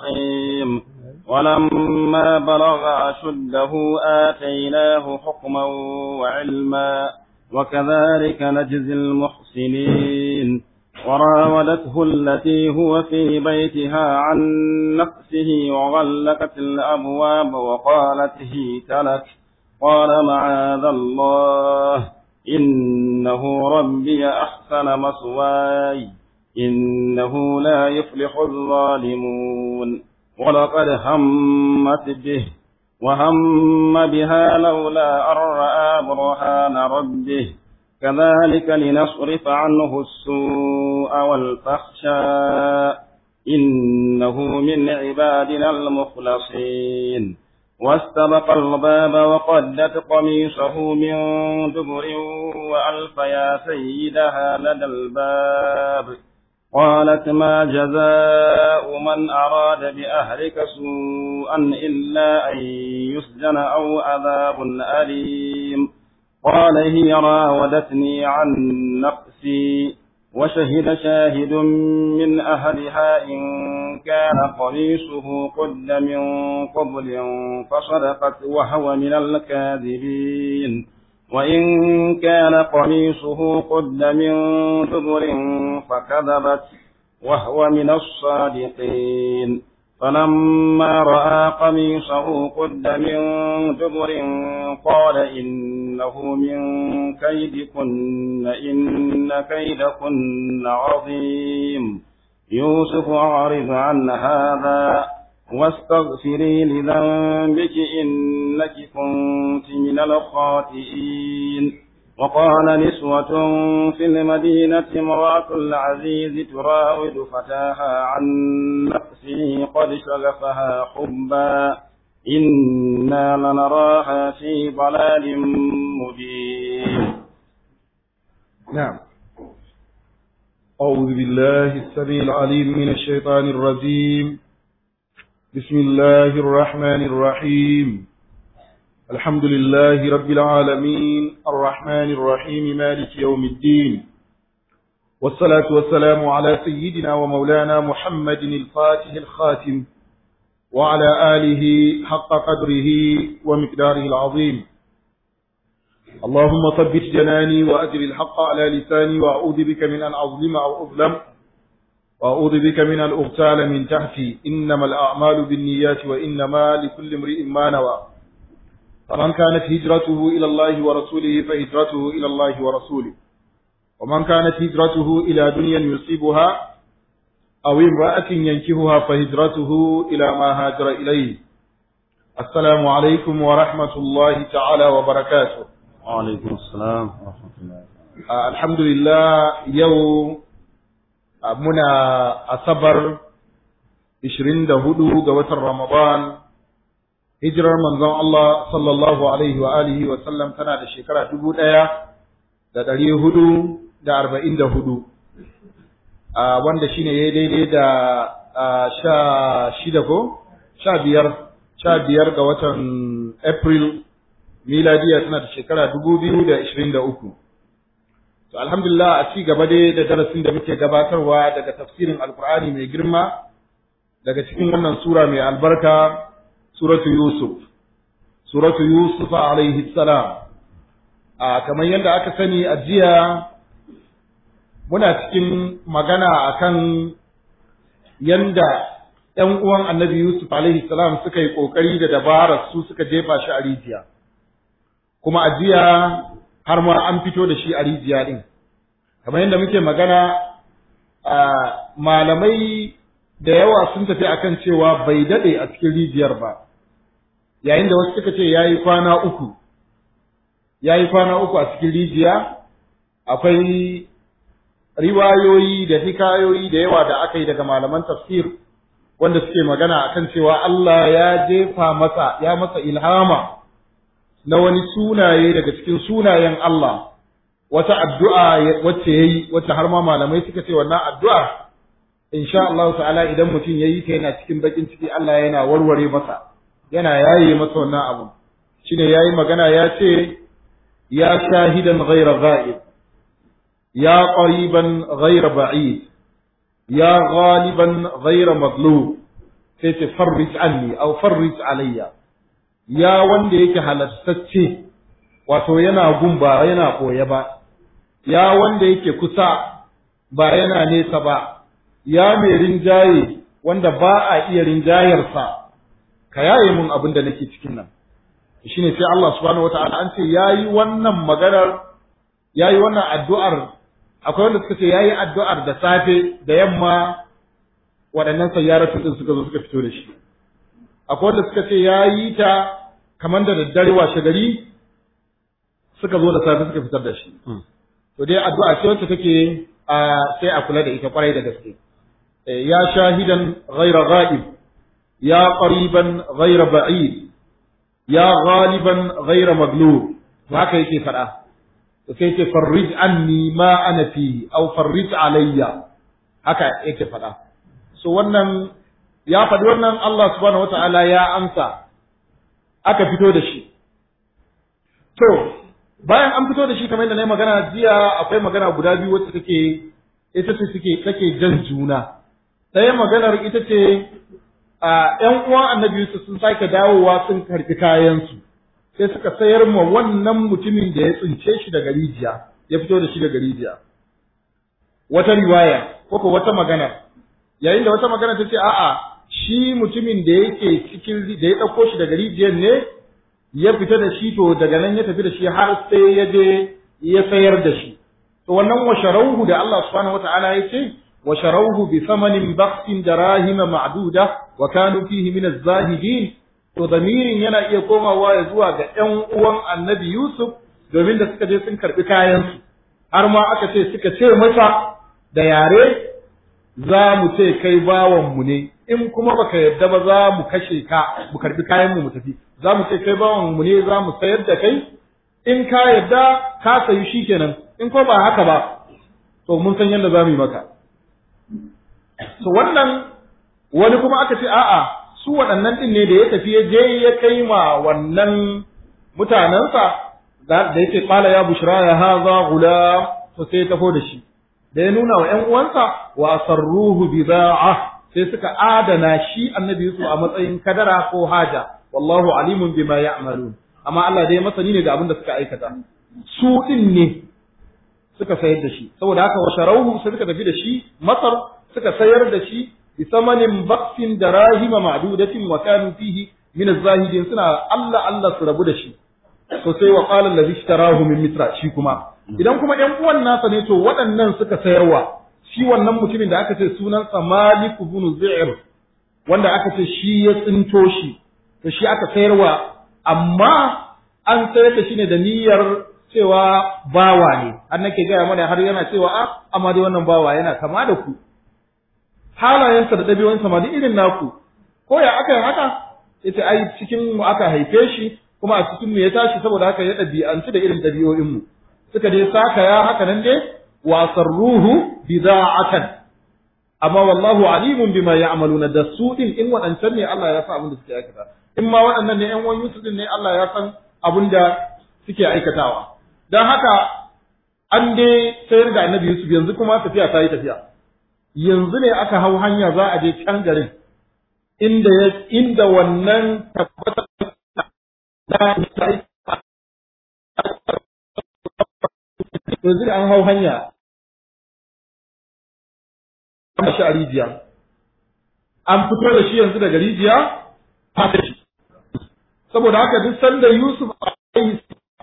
مستقيم ولما بلغ أشده آتيناه حكما وعلما وكذلك نجزي المحسنين وراودته التي هو في بيتها عن نفسه وغلقت الأبواب وقالت هيت لك قال معاذ الله إنه ربي أحسن مثواي إنه لا يفلح الظالمون ولقد همت به وهم بها لولا أن رأى برهان ربه كذلك لنصرف عنه السوء والفحشاء إنه من عبادنا المخلصين واستبق الباب وقدت قميصه من دبر وألف يا سيدها لدى الباب قالت ما جزاء من أراد بأهلك سوءا إلا أن يسجن أو عذاب أليم قال هي راودتني عن نفسي وشهد شاهد من أهلها إن كان قميصه قد من قبل فصدقت وهو من الكاذبين وإن كان قميصه قد من دبر فكذبت وهو من الصادقين فلما رأى قميصه قد من دبر قال إنه من كيدكن إن كيدكن عظيم يوسف أعرض عن هذا واستغفري لذنبك إنك كنت من الخاطئين وقال نسوة في المدينة امرأة العزيز تراود فتاها عن نفسه قد شغفها حبا إنا لنراها في ضلال مبين نعم أعوذ بالله السميع العليم من الشيطان الرجيم بسم الله الرحمن الرحيم الحمد لله رب العالمين الرحمن الرحيم مالك يوم الدين والصلاة والسلام على سيدنا ومولانا محمد الفاتح الخاتم وعلى آله حق قدره ومقداره العظيم اللهم ثبت جناني وأجر الحق على لساني وأعوذ بك من أن أظلم أو أظلم وأعوذ بك من أن أغتال من تحتي إنما الأعمال بالنيات وإنما لكل امرئ ما نوى فمن كانت هجرته إلى الله ورسوله فهجرته إلى الله ورسوله ومن كانت هجرته إلى دنيا يصيبها أو امرأة ينكهها فهجرته إلى ما هاجر إليه السلام عليكم ورحمة الله تعالى وبركاته وعليكم السلام ورحمة الله آه الحمد لله يوم آه منا أصبر 24 ga watan Ramadan hijirar manzon Allah sallallahu alaihi wa alihi wa sallam tana da shekara dubu ɗaya da ɗari hudu da arba'in da hudu wanda shine ya daidai da sha shida ko sha biyar sha biyar ga watan April miladiya tana da shekara dubu biyu da ishirin da uku to alhamdulillah a ci gaba dai da darasin da muke gabatarwa daga tafsirin alkur'ani mai girma daga cikin wannan sura mai albarka suratu Yusuf, suratu Yusuf alaihi salam. A kamar yadda aka sani a jiya muna cikin magana akan yanda ‘yan uwan annabi Yusuf alaihi salam suka yi ƙoƙari da dabarar su suka jefa shi a rijiya. Kuma a jiya har ma an fito da shi a rijiya ɗin. Kamar yadda muke magana malamai da yawa sun tafi akan cewa bai daɗe a cikin rijiyar ba. yayin da wasu suka ce ya yi kwana uku ya yi kwana uku a cikin rijiya akwai riwayoyi da hikayoyi da yawa da aka yi daga malaman tafsir wanda suke magana akan cewa Allah ya jefa masa ya masa ilhama na wani sunaye daga cikin sunayen Allah wata addu'a wacce yayi wacce har ma malamai suka ce wannan addu'a insha Allah ta'ala idan mutum yayi ta yana cikin bakin ciki Allah yana warware masa yana yaye masa wannan abu shine yayi magana ya ce ya shahidan ghayra ghaib ya qariban ghayra ba'id ya ghaliban ghayra maghlub sai ce farrij anni aw farrij alayya ya wanda yake halattacce wato yana gun ba yana koye ba ya wanda yake kusa ba yana nesa ba ya mai rinjaye wanda ba a iya rinjayarsa ka yaye mun abin da nake cikin nan shine sai Allah subhanahu wataala an ce yayi wannan maganar yayi wannan addu'ar akwai wanda suka ce yayi addu'ar da safe da yamma waɗannan sayyaratu din suka zo suka fito da shi akwai wanda suka ce yayi ta kamar da daddare washe gari suka zo da safe suka fitar da shi to dai addu'a ce wacce take sai a kula da ita kwarai da gaske ya shahidan ghaira ghaib ya qariban ghaira ba'id ya ghaliban ghaira maglub haka yake faɗa sai ce farrij anni ma ana fi aw farrij alayya haka yake faɗa so wannan ya faɗi wannan Allah subhanahu wata'ala ya amsa aka fito da shi to bayan an fito da shi kamar yadda na yi magana jiya akwai magana guda biyu wacce take ita ce suke take jan juna ɗaya maganar ita ce a ƴan uwan annabi Yusuf sun sake dawowa sun karɓi kayansu sai suka sayar ma wannan mutumin da ya tsince shi daga rijiya ya fito da shi daga rijiya wata riwaya ko ko wata magana yayin da wata magana ta ce a'a shi mutumin da yake cikin da ya ɗauko shi daga rijiyar ne ya fita da shi to daga nan ya tafi da shi har sai ya je ya sayar da shi to wannan wa sharauhu da Allah subhanahu wata'ala ya ce wa sharauhu bi thamanin baqsin darahima ma'duda wa kanu fihi min az-zahidin to damirin yana iya komawa ya zuwa ga ƴan uwan Annabi Yusuf domin da suka je sun karbi kayan su har ma aka ce suka ce masa da yare za mu ce kai bawan mu ne in kuma baka yarda ba za mu kashe ka mu karbi kayan mu mu tafi za mu ce kai bawan mu ne za mu sayar da kai in ka yarda ka sayi shi kenan in ko ba haka ba to mun san yadda za mu yi maka to wannan wani kuma aka ce a'a su waɗannan ɗin ne da ya tafi ya je ya kai ma wannan mutanensa da yake kala ya bushra ya haza gula to sai ya tafo da shi da ya nuna wa ƴan uwansa wa sarruhu bida'a sai suka adana shi annabi Yusuf a matsayin kadara ko haja wallahu alimun bima ya'malun amma Allah dai masani ne da abin da suka aikata su din ne suka sayar da shi saboda haka wa sharauhu sai suka tafi da shi Masar suka sayar da shi bi samanin baksin da rahima ma'dudatin wa kanu fihi min az-zahidin suna Allah Allah su rabu da shi to sai wa qala allazi ishtarahu min misra shi kuma idan kuma ɗan uwan nasa ne to waɗannan suka sayarwa shi wannan mutumin da aka ce sunansa Malik ibn Zu'ir wanda aka ce shi ya tsinto shi to shi aka sayarwa amma an sayar da shi ne da niyyar cewa bawa ne har nake gaya mana har yana cewa a amma dai wannan bawa yana kama da ku halayensa da ɗabi'unsa ma duk irin naku ko ya aka yi haka ita ai cikin mu aka haife shi kuma a cikin mu ya tashi saboda haka ya ɗabi'anci da irin ɗabi'o'in mu suka dai saka ya haka nan dai wasarruhu bida'atan amma wallahu alimun bima ya'maluna da su din in waɗancan ne Allah ya san abin da suke aikata in ma waɗannan ne ƴan uwan Yusuf din ne Allah ya san abin da suke aikatawa dan haka an dai sayar da Annabi Yusuf yanzu kuma tafiya ta yi tafiya yanzu ne aka hau hanya za a je can garin inda ya inda wannan tabbatar da yanzu da an hau hanya an shi a rijiya an fito da shi yanzu daga rijiya ta shi saboda haka duk sanda Yusuf alaihi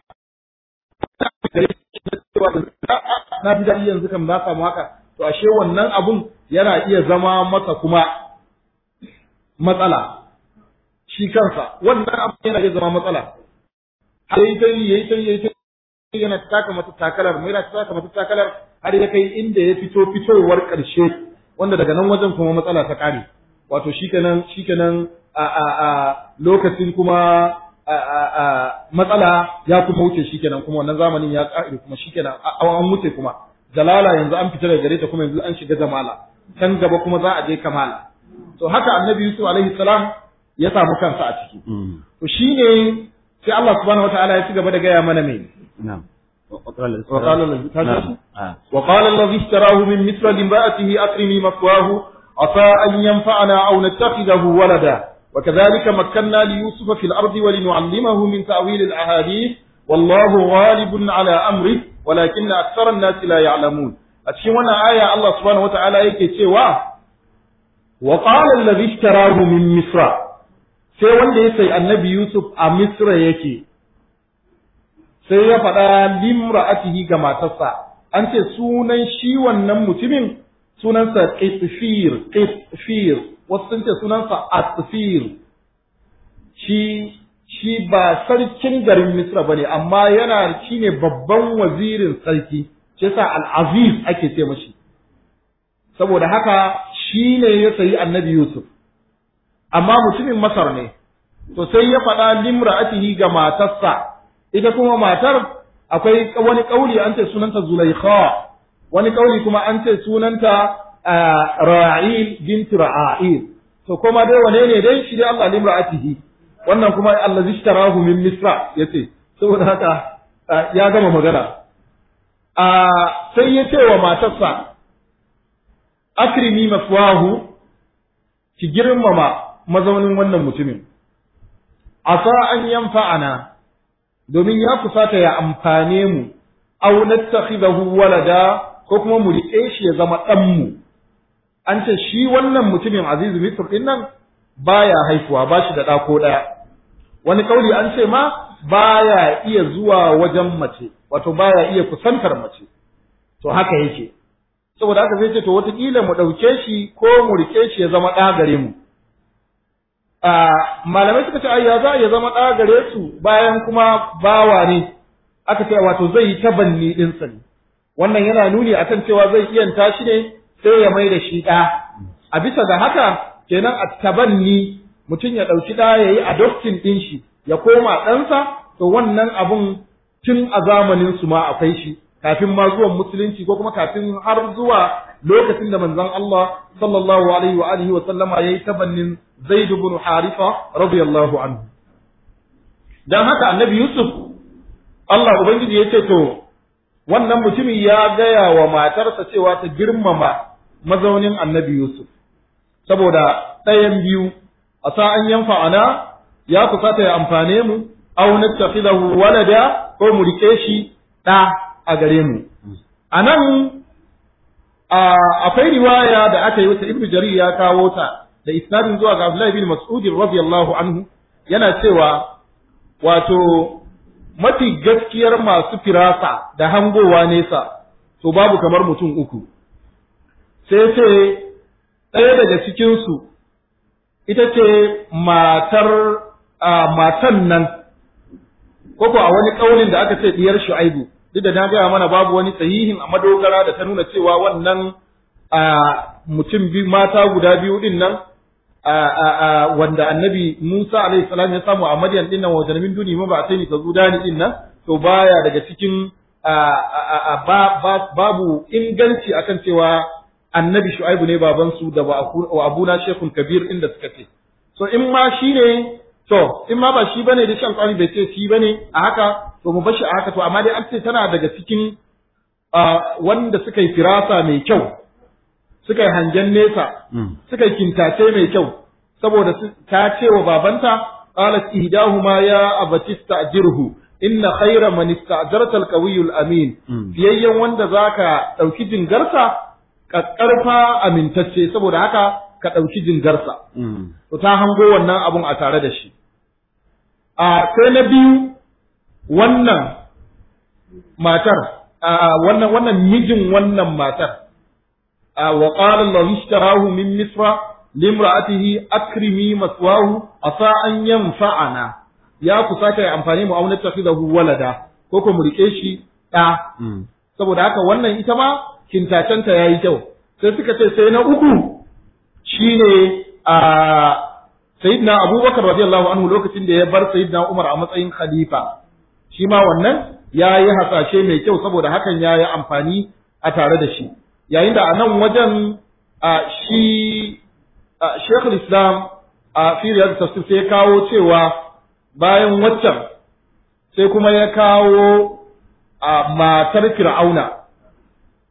na fi daɗi yanzu kan na samu haka to ashe wannan abun yana iya zama masa kuma matsala shi kansa wannan abun yana iya zama matsala yayi ta yi yayi ta yi yayi ta yana taka mata takalar mai yana taka mata takalar har ya kai inda ya fito fitowar ƙarshe wanda daga nan wajen kuma matsala ta ƙare wato shikenan shikenan a a a lokacin kuma a a a matsala ya kuma wuce shikenan kuma wannan zamanin ya ƙare kuma shikenan an wuce kuma jalala yanzu an fita daga gare ta kuma yanzu an shiga jamala can gaba kuma za a je kamala to haka annabi yusuf alaihi salam ya samu kansa a ciki to shine sai Allah subhanahu wataala ya ci gaba da gaya mana mai نعم وقال الذي وقال الذي اشتراه من مثل لامرأته أكرمي مثواه عسى أن ينفعنا أو نتخذه ولدا وكذلك مكنا ليوسف في الأرض ولنعلمه من تأويل الأحاديث والله غالب على أمره ولكن أكثر الناس لا يعلمون أتشونا آية الله سبحانه وتعالى يكي وقال الذي اشتراه من مصر sai wanda ya sai annabi Yusuf a Misra yake sai ya faɗa limra'atihi ga matarsa an ce sunan shi wannan mutumin sunansa Qitfir Qitfir wasu sun ce sunansa Atfir shi shi ba sarkin garin Misra bane amma yana shine babban wazirin sarki shi yasa Al-Aziz ake ce mashi saboda haka shine ya sayi Annabi Yusuf amma mutumin Masar ne to sai ya faɗa limra'atihi ga matarsa ita kuma matar akwai wani kauli an ce sunanta Zulaikha wani kauli kuma an ce sunanta Ra'il bint Ra'il to kuma dai wane ne dai shi dai Allah limra'atihi wannan kuma allazi ishtarahu min Misra yace saboda haka ya gama magana a sai ya ce wa matarsa akrimi maswahu ki girmama mazaunin wannan mutumin asa an yanfa'ana domin ya kusata ya amfane mu aw nattakhidahu walada ko kuma mu riƙe shi ya zama ɗan mu an ce shi wannan mutumin azizu misr din nan baya haifuwa ba shi da ɗa ko ɗaya wani kauli an ce ma baya iya zuwa wajen mace wato baya iya kusantar mace to haka yake saboda haka sai ce to wataƙila mu ɗauke shi ko mu riƙe shi ya zama ɗa gare mu malamai suka ce ai ya za ya zama ɗa gare su bayan kuma bawa ne aka ce wato zai yi tabanni ɗinsa ne wannan yana nuni akan cewa zai iyanta shi ne sai ya mai da shi ɗa a bisa ga haka kenan a tabanni mutum ya ɗauki ɗa ya yi adoptin ɗin shi ya koma ɗansa to wannan abun tun a zamanin su ma akwai shi kafin ma zuwan musulunci ko kuma kafin har zuwa lokacin da manzon Allah sallallahu alaihi wa alihi wa sallama yayi tabannin Zaid ibn Harifa radiyallahu anhu dan haka annabi Yusuf Allah ubangiji ya ce to wannan mutumin ya gaya wa matarsa cewa ta girmama mazaunin annabi Yusuf saboda ɗayan biyu a sa'an yanfa ana ya kusata ya amfane mu aw nattakhidahu walada ko mu rike shi ɗa a gare mu anan akwai riwaya da aka yi wata ibnu jarir ya kawo ta da isnadin zuwa ga Abdullahi bin Mas'ud radiyallahu anhu yana cewa wato mafi gaskiyar masu firasa da hangowa nesa to babu kamar mutum uku sai ce ɗaya daga cikinsu ita ce matar matan nan koko a wani ƙaunin da aka ce diyar shu'aibu duk da na gaya mana babu wani sahihin a madogara da ta nuna cewa wannan mutum biyu mata guda biyu din nan wanda annabi Musa alaihi salam ya samu a Madian din nan wa janamin duni ma ba sai ni ka zudani din nan to baya daga cikin babu inganci akan cewa annabi Shu'aibu ne baban su da wa abuna Sheikhul Kabir inda suka ce so in ma shine to in ma ba shi bane da shi alƙawari bai ce shi bane a haka to mu bashi a haka to amma dai an ce tana daga cikin wanda suka yi firasa mai kyau suka yi hangen nesa suka yi kintace mai kyau saboda ta ce wa babanta qalat ihdahuma ya abatista ajirhu inna khayra man ista'jarta al amin fiyayyen wanda zaka dauki jingarsa kakkarfa amintacce saboda haka ka dauki jingarsa to ta hango wannan abun a tare da shi a sai na biyu wannan matar wannan wannan mijin wannan matar وقال الذي اشتراه من مصر لامرأته أكرمي مثواه عسى أن ينفعنا يا كساك يا أمفاني mu auna tafidahu walada ko ko mu rike shi ɗa saboda haka wannan ita ma kintacenta yayi kyau sai suka ce sai na uku shine a sayyidina Abubakar radiyallahu anhu lokacin da ya bar sayyidina Umar a matsayin khalifa shi ma wannan yayi hasashe mai kyau saboda hakan yayi amfani a tare da shi yayin da a nan wajen a shi Sheikhul Islam a firiyar tafsir sai ya kawo cewa bayan waccan sai kuma ya kawo a matar Fir'auna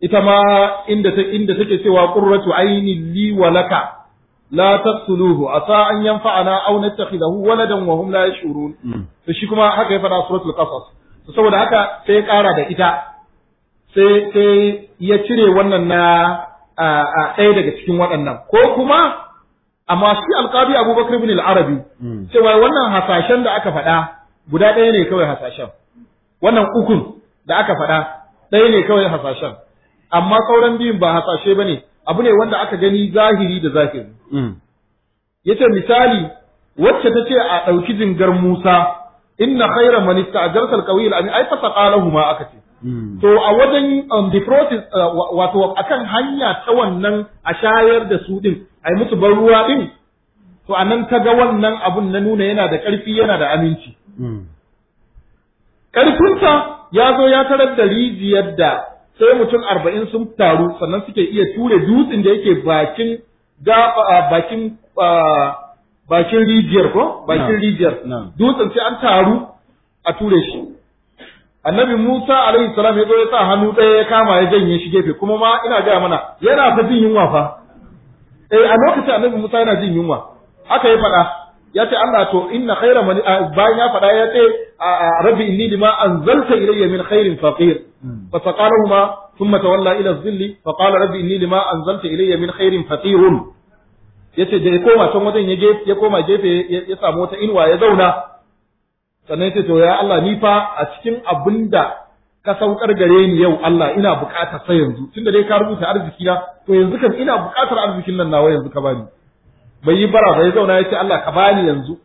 ita ma inda ta inda take cewa qurratu ainin li wa laka la taqtuluhu asa an yanfa'ana aw nattakhidahu waladan wa hum la yash'urun to shi kuma haka ya fada suratul qasas to saboda haka sai ya kara da ita sai sai ya cire wannan na a ɗaya daga cikin waɗannan ko kuma amma shi alqabi abubakar ibn al-arabi cewa wannan hasashen da aka faɗa guda ɗaya ne kawai hasashen wannan ukun da aka faɗa ɗaya ne kawai hasashen amma sauran biyun ba hasashe ba ne abu ne wanda aka gani zahiri da zahiri yace misali wacce ta ce a ɗauki jingar Musa inna khayra man ista'jarta al-qawiy al-amin ay fasaqalahu ma aka ce to a wajen um, the process wato akan hanya ta wannan a shayar da su din ai musu ban ruwa din to anan ta ga wannan abun na nuna yana da ƙarfi yana da aminci ƙarfinsa ya zo ya tarar da rijiyar da sai mutum arba'in sun taru sannan suke iya ture dutsen da yake bakin bakin bakin rijiyar ko bakin rijiyar dutsen sai an taru a ture shi annabi Musa alaihi salam ya zo ya sa hannu ɗaya ya kama ya janye shi gefe kuma ma ina gaya mana yana ta jin yunwa fa eh a lokacin annabi Musa yana jin yunwa haka ya faɗa ya ce Allah to inna khaira man bayan ya faɗa ya ce rabbi inni lima anzalta ilayya min khairin faqir fa saqalahuma thumma tawalla ila dhilli fa qala rabbi inni lima anzalta ilayya min khairin faqirun yace da ya koma can wajen ya gefe ya koma gefe ya samu wata inuwa ya zauna sannan yace to ya Allah ni fa a cikin abinda ka saukar gare ni yau Allah ina buƙatar sai yanzu tunda dai ka rubuta arziki na to yanzu kan ina buƙatar arzikin nan nawa yanzu ka bani bai yi bara bai zauna ya ce Allah ka bani yanzu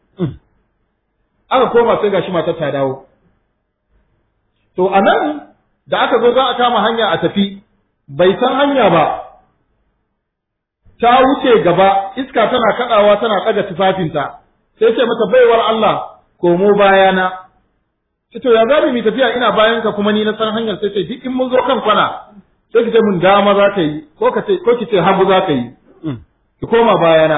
aka koma sai gashi matar ta dawo to anan da aka zo za a kama hanya a tafi bai san hanya ba ta wuce gaba iska tana kadawa tana ɗaga tufafinta sai ce mata baiwar Allah komo bayana ce to ya zabi mu tafiya ina bayan ka kuma ni na san hanyar sai ce duk in mun zo kan kwana sai ki ce mun dama za ka yi ko ka ce ko ki ce hagu za ka yi ki koma bayana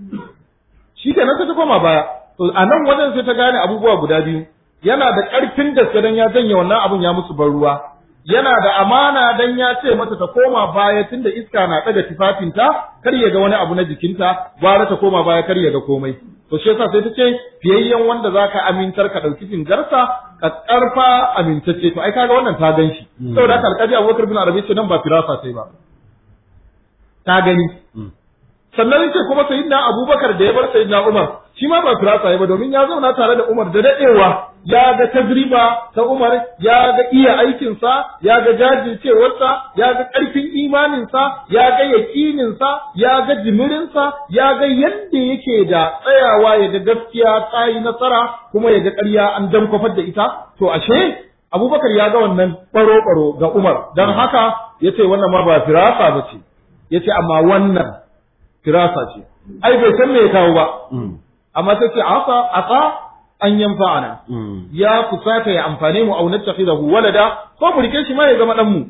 shi kenan sai ta koma baya to a nan wajen sai ta gane abubuwa guda biyu yana da ƙarfin gaske dan ya janye wannan abun ya musu ban ruwa yana da amana dan ya ce mata ta koma baya tunda iska na ɗaga tufafinta kar ya ga wani abu na jikinta gwara ta koma baya kar ya ga komai to shi yasa sai ta ce fiyayyen wanda zaka amintar ka ɗauki jingarsa ka ƙarfa amintacce to ai kaga wannan ta gan shi saboda haka alƙaji Abubakar bin Arabi ce nan ba firasa sai ba ta gani sannan yace kuma sayyidina Abubakar da ya bar sayyidina Umar shi ma ba firasa ya ba domin ya zauna tare da Umar da dadewa ya ga tajriba ta Umar ya ga iya aikinsa ya ga jajircewarsa ya ga ƙarfin imaninsa ya ga yaƙininsa ya ga jimirinsa ya ga yadda yake da tsayawa ya ga gaskiya ta yi nasara kuma ya ga ƙarya an dankwafar da ita to ashe Abubakar ya ga wannan baro-baro ga Umar don haka yace wannan ma ba firasa ba ce yace amma wannan firasa ce ai bai san me ya kawo ba amma sai ce asa asa an yanfa'ana ya kusata ya amfane mu au nattakhidahu walada ko mu rike shi ma ya zama dan mu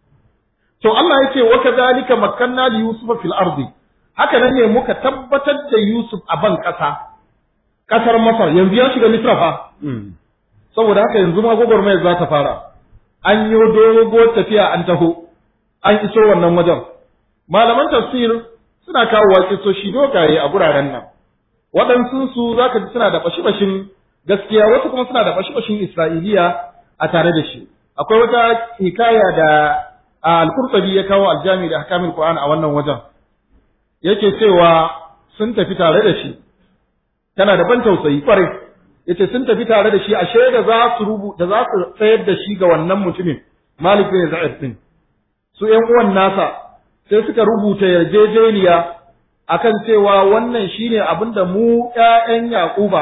to Allah yace wa kadhalika makkanna li yusufa fil ardi haka nan ne muka tabbatar da Yusuf a ban kasa kasar Masar yanzu ya shiga Misra fa saboda haka yanzu ma gwagwarmayar za ta fara an yi dogo tafiya an taho an iso wannan wajen malaman tafsir suna kawo waƙisoshi dogaye a guraren nan waɗansu su za ka ji suna da bashi-bashin gaskiya wasu kuma suna da bashi-bashin isra'iliya a tare da shi akwai wata hikaya da al-qurtubi ya kawo aljami da hakamin qur'an a wannan wajen yake cewa sun tafi tare da shi tana da ban tausayi kwarai yace sun tafi tare da shi a shaida za su rubuta za su tsayar da shi ga wannan mutumin malik bin za'id din su ƴan uwan nasa sai suka rubuta yarjejeniya akan cewa wannan shine abin da mu ƴaƴan Yaquba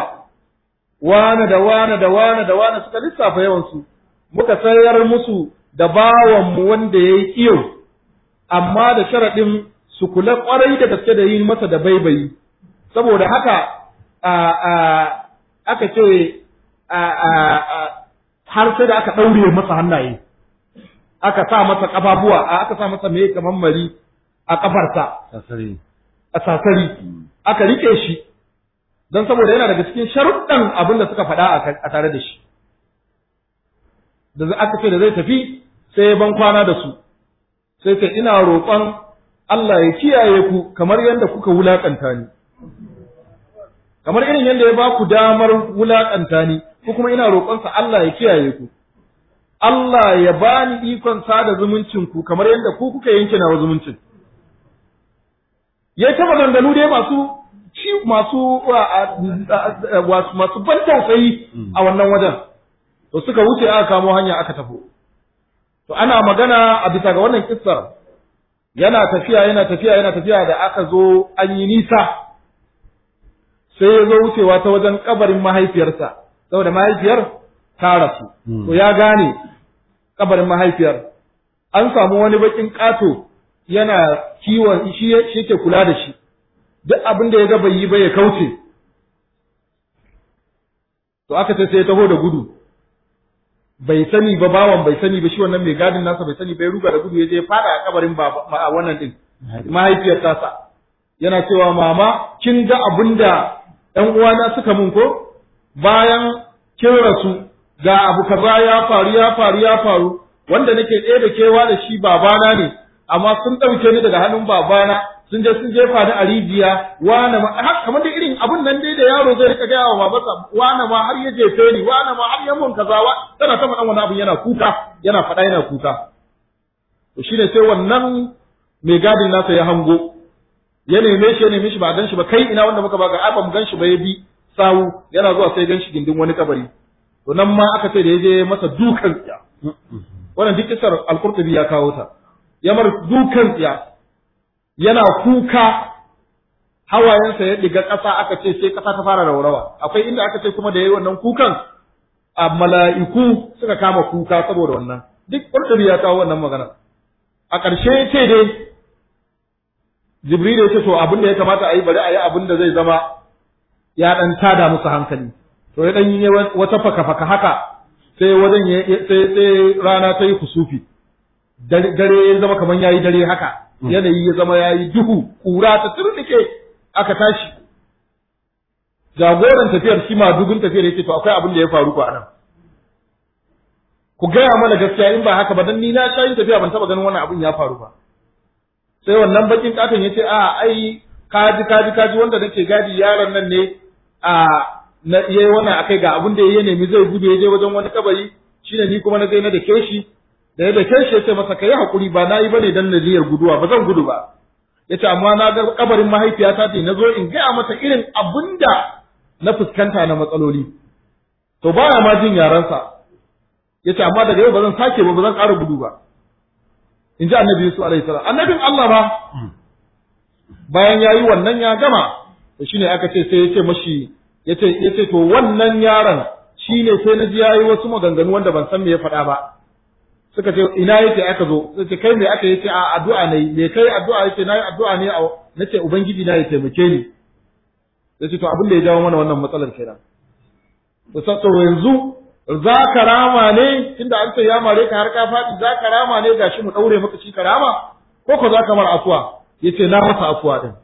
wane da wane da wane da wane suka lissafa yawansu muka sayar musu da bawan mu wanda yayi iyo amma da sharaɗin su kula ƙwarai da gaske da yin masa da baibayi saboda haka a a aka ce a a har sai da aka ɗaure masa hannaye aka sa masa ƙafafuwa aka sa masa me kamar mari a ƙafarsa a sasari aka rike shi don saboda yana daga cikin sharuɗan abin da suka faɗa a tare da shi da aka ce da zai tafi sai ban kwana da su sai ce ina roƙon Allah ya kiyaye ku kamar yadda kuka wulakanta ni kamar irin yadda ya ba ku damar wulakanta ni ko kuma ina roƙonsa Allah ya kiyaye ku Allah ya bani ikon sada zumuncin ku kamar yadda ku kuka yanke nawa zumuncin ya ta maganganu dai masu ci masu masu ban tausayi a wannan wajen to suka wuce aka kamo hanya aka tafi to ana magana a bisa ga wannan kissar yana tafiya yana tafiya yana tafiya da aka zo an yi nisa sai ya zo wucewa ta wajen kabarin mahaifiyarsa saboda mahaifiyar ta rasu to ya gane kabarin mahaifiyar an samu wani bakin ƙato yana kiwon shi yake kula da shi duk abin da ya ga bai yi ba ya kauce to aka ce sai ya taho da gudu bai sani ba bawan bai sani ba shi wannan mai gadin nasa bai sani bai ruga da gudu ya je fada a kabarin baba a wannan din mahaifiyar tasa yana cewa mama kin ga abin da ƴan uwana suka mun ko bayan kin rasu ga abu kaza ya faru ya faru ya faru wanda nake ɗaya da kewa da shi babana ne amma sun ɗauke ni daga hannun babana sun je sun jefa ni a rijiya wane ma har kamar da irin abun nan dai da yaro zai rika gaya wa babansa wane ma har ya jefe ni wane ma har ya mun kaza wa tana ta faɗan wani abun yana kuka yana faɗa yana kuka to shine sai wannan mai gadin nasa ya hango ya neme shi ya neme shi ba gan shi ba kai ina wanda muka baka ai ba mu gan shi ba ya bi sawu yana zuwa sai gan shi gindin wani kabari to nan ma aka ce da ya je masa dukan tsiya wannan duk kisar al-Qurtubi ya kawo ta ya mar dukan tsiya yana kuka hawayensa ya diga ƙasa aka ce sai ƙasa ta fara raurawa akwai inda aka ce kuma da yayi wannan kukan a mala'iku suka kama kuka saboda wannan duk Qurtubi ya kawo wannan magana a ƙarshe ce dai Jibril ya ce to abin da ya kamata a yi bari a yi abin da zai zama ya dan tada musu hankali to ya dan yi wata faka-faka haka sai wajen sai sai rana ta yi kusufi dare ya zama kamar yayi dare haka yanayi ya zama yayi duhu kura ta turnike aka tashi jagoran tafiyar shi ma dugun tafiyar yake to akwai abin da ya faru ko anan ku gaya mana gaskiya in ba haka ba dan ni na sha yin tafiya ban taba ganin wannan abin ya faru ba sai wannan bakin katon yace a ai kaji kaji kaji wanda nake gadi yaron nan ne a na yayi wannan akai ga abin da ya nemi zai gudu ya je wajen wani kabari shine ni kuma na ga na da keshi da ya da keshi yace masa kai hakuri ba nayi bane dan naziyar guduwa ba zan gudu ba yace amma na ga kabarin mahaifiyata ce nazo in gaya mata irin abinda na fuskanta na matsaloli to baya ma jin yaransa yace amma daga yau ba zan sake ba ba zan ƙara gudu ba in ji annabi Yusuf alaihi salam annabin Allah ba bayan yayi wannan ya gama to shine aka ce sai yace mashi yace yace to wannan yaron shine sai na ji yayi wasu maganganu wanda ban san me ya faɗa ba suka ce ina yake aka zo sai ce kai me aka yace a addu'a ne me kai addu'a yace nayi addu'a ne a nace ubangiji na ya taimake ni yace to abin da ya jawo mana wannan matsalar kenan to to yanzu za ka rama ne tunda an ce ya mare ka har ka faɗi za ka rama ne gashi mu ɗaure maka shi ka rama ko ko za ka mar afuwa yace na masa afuwa din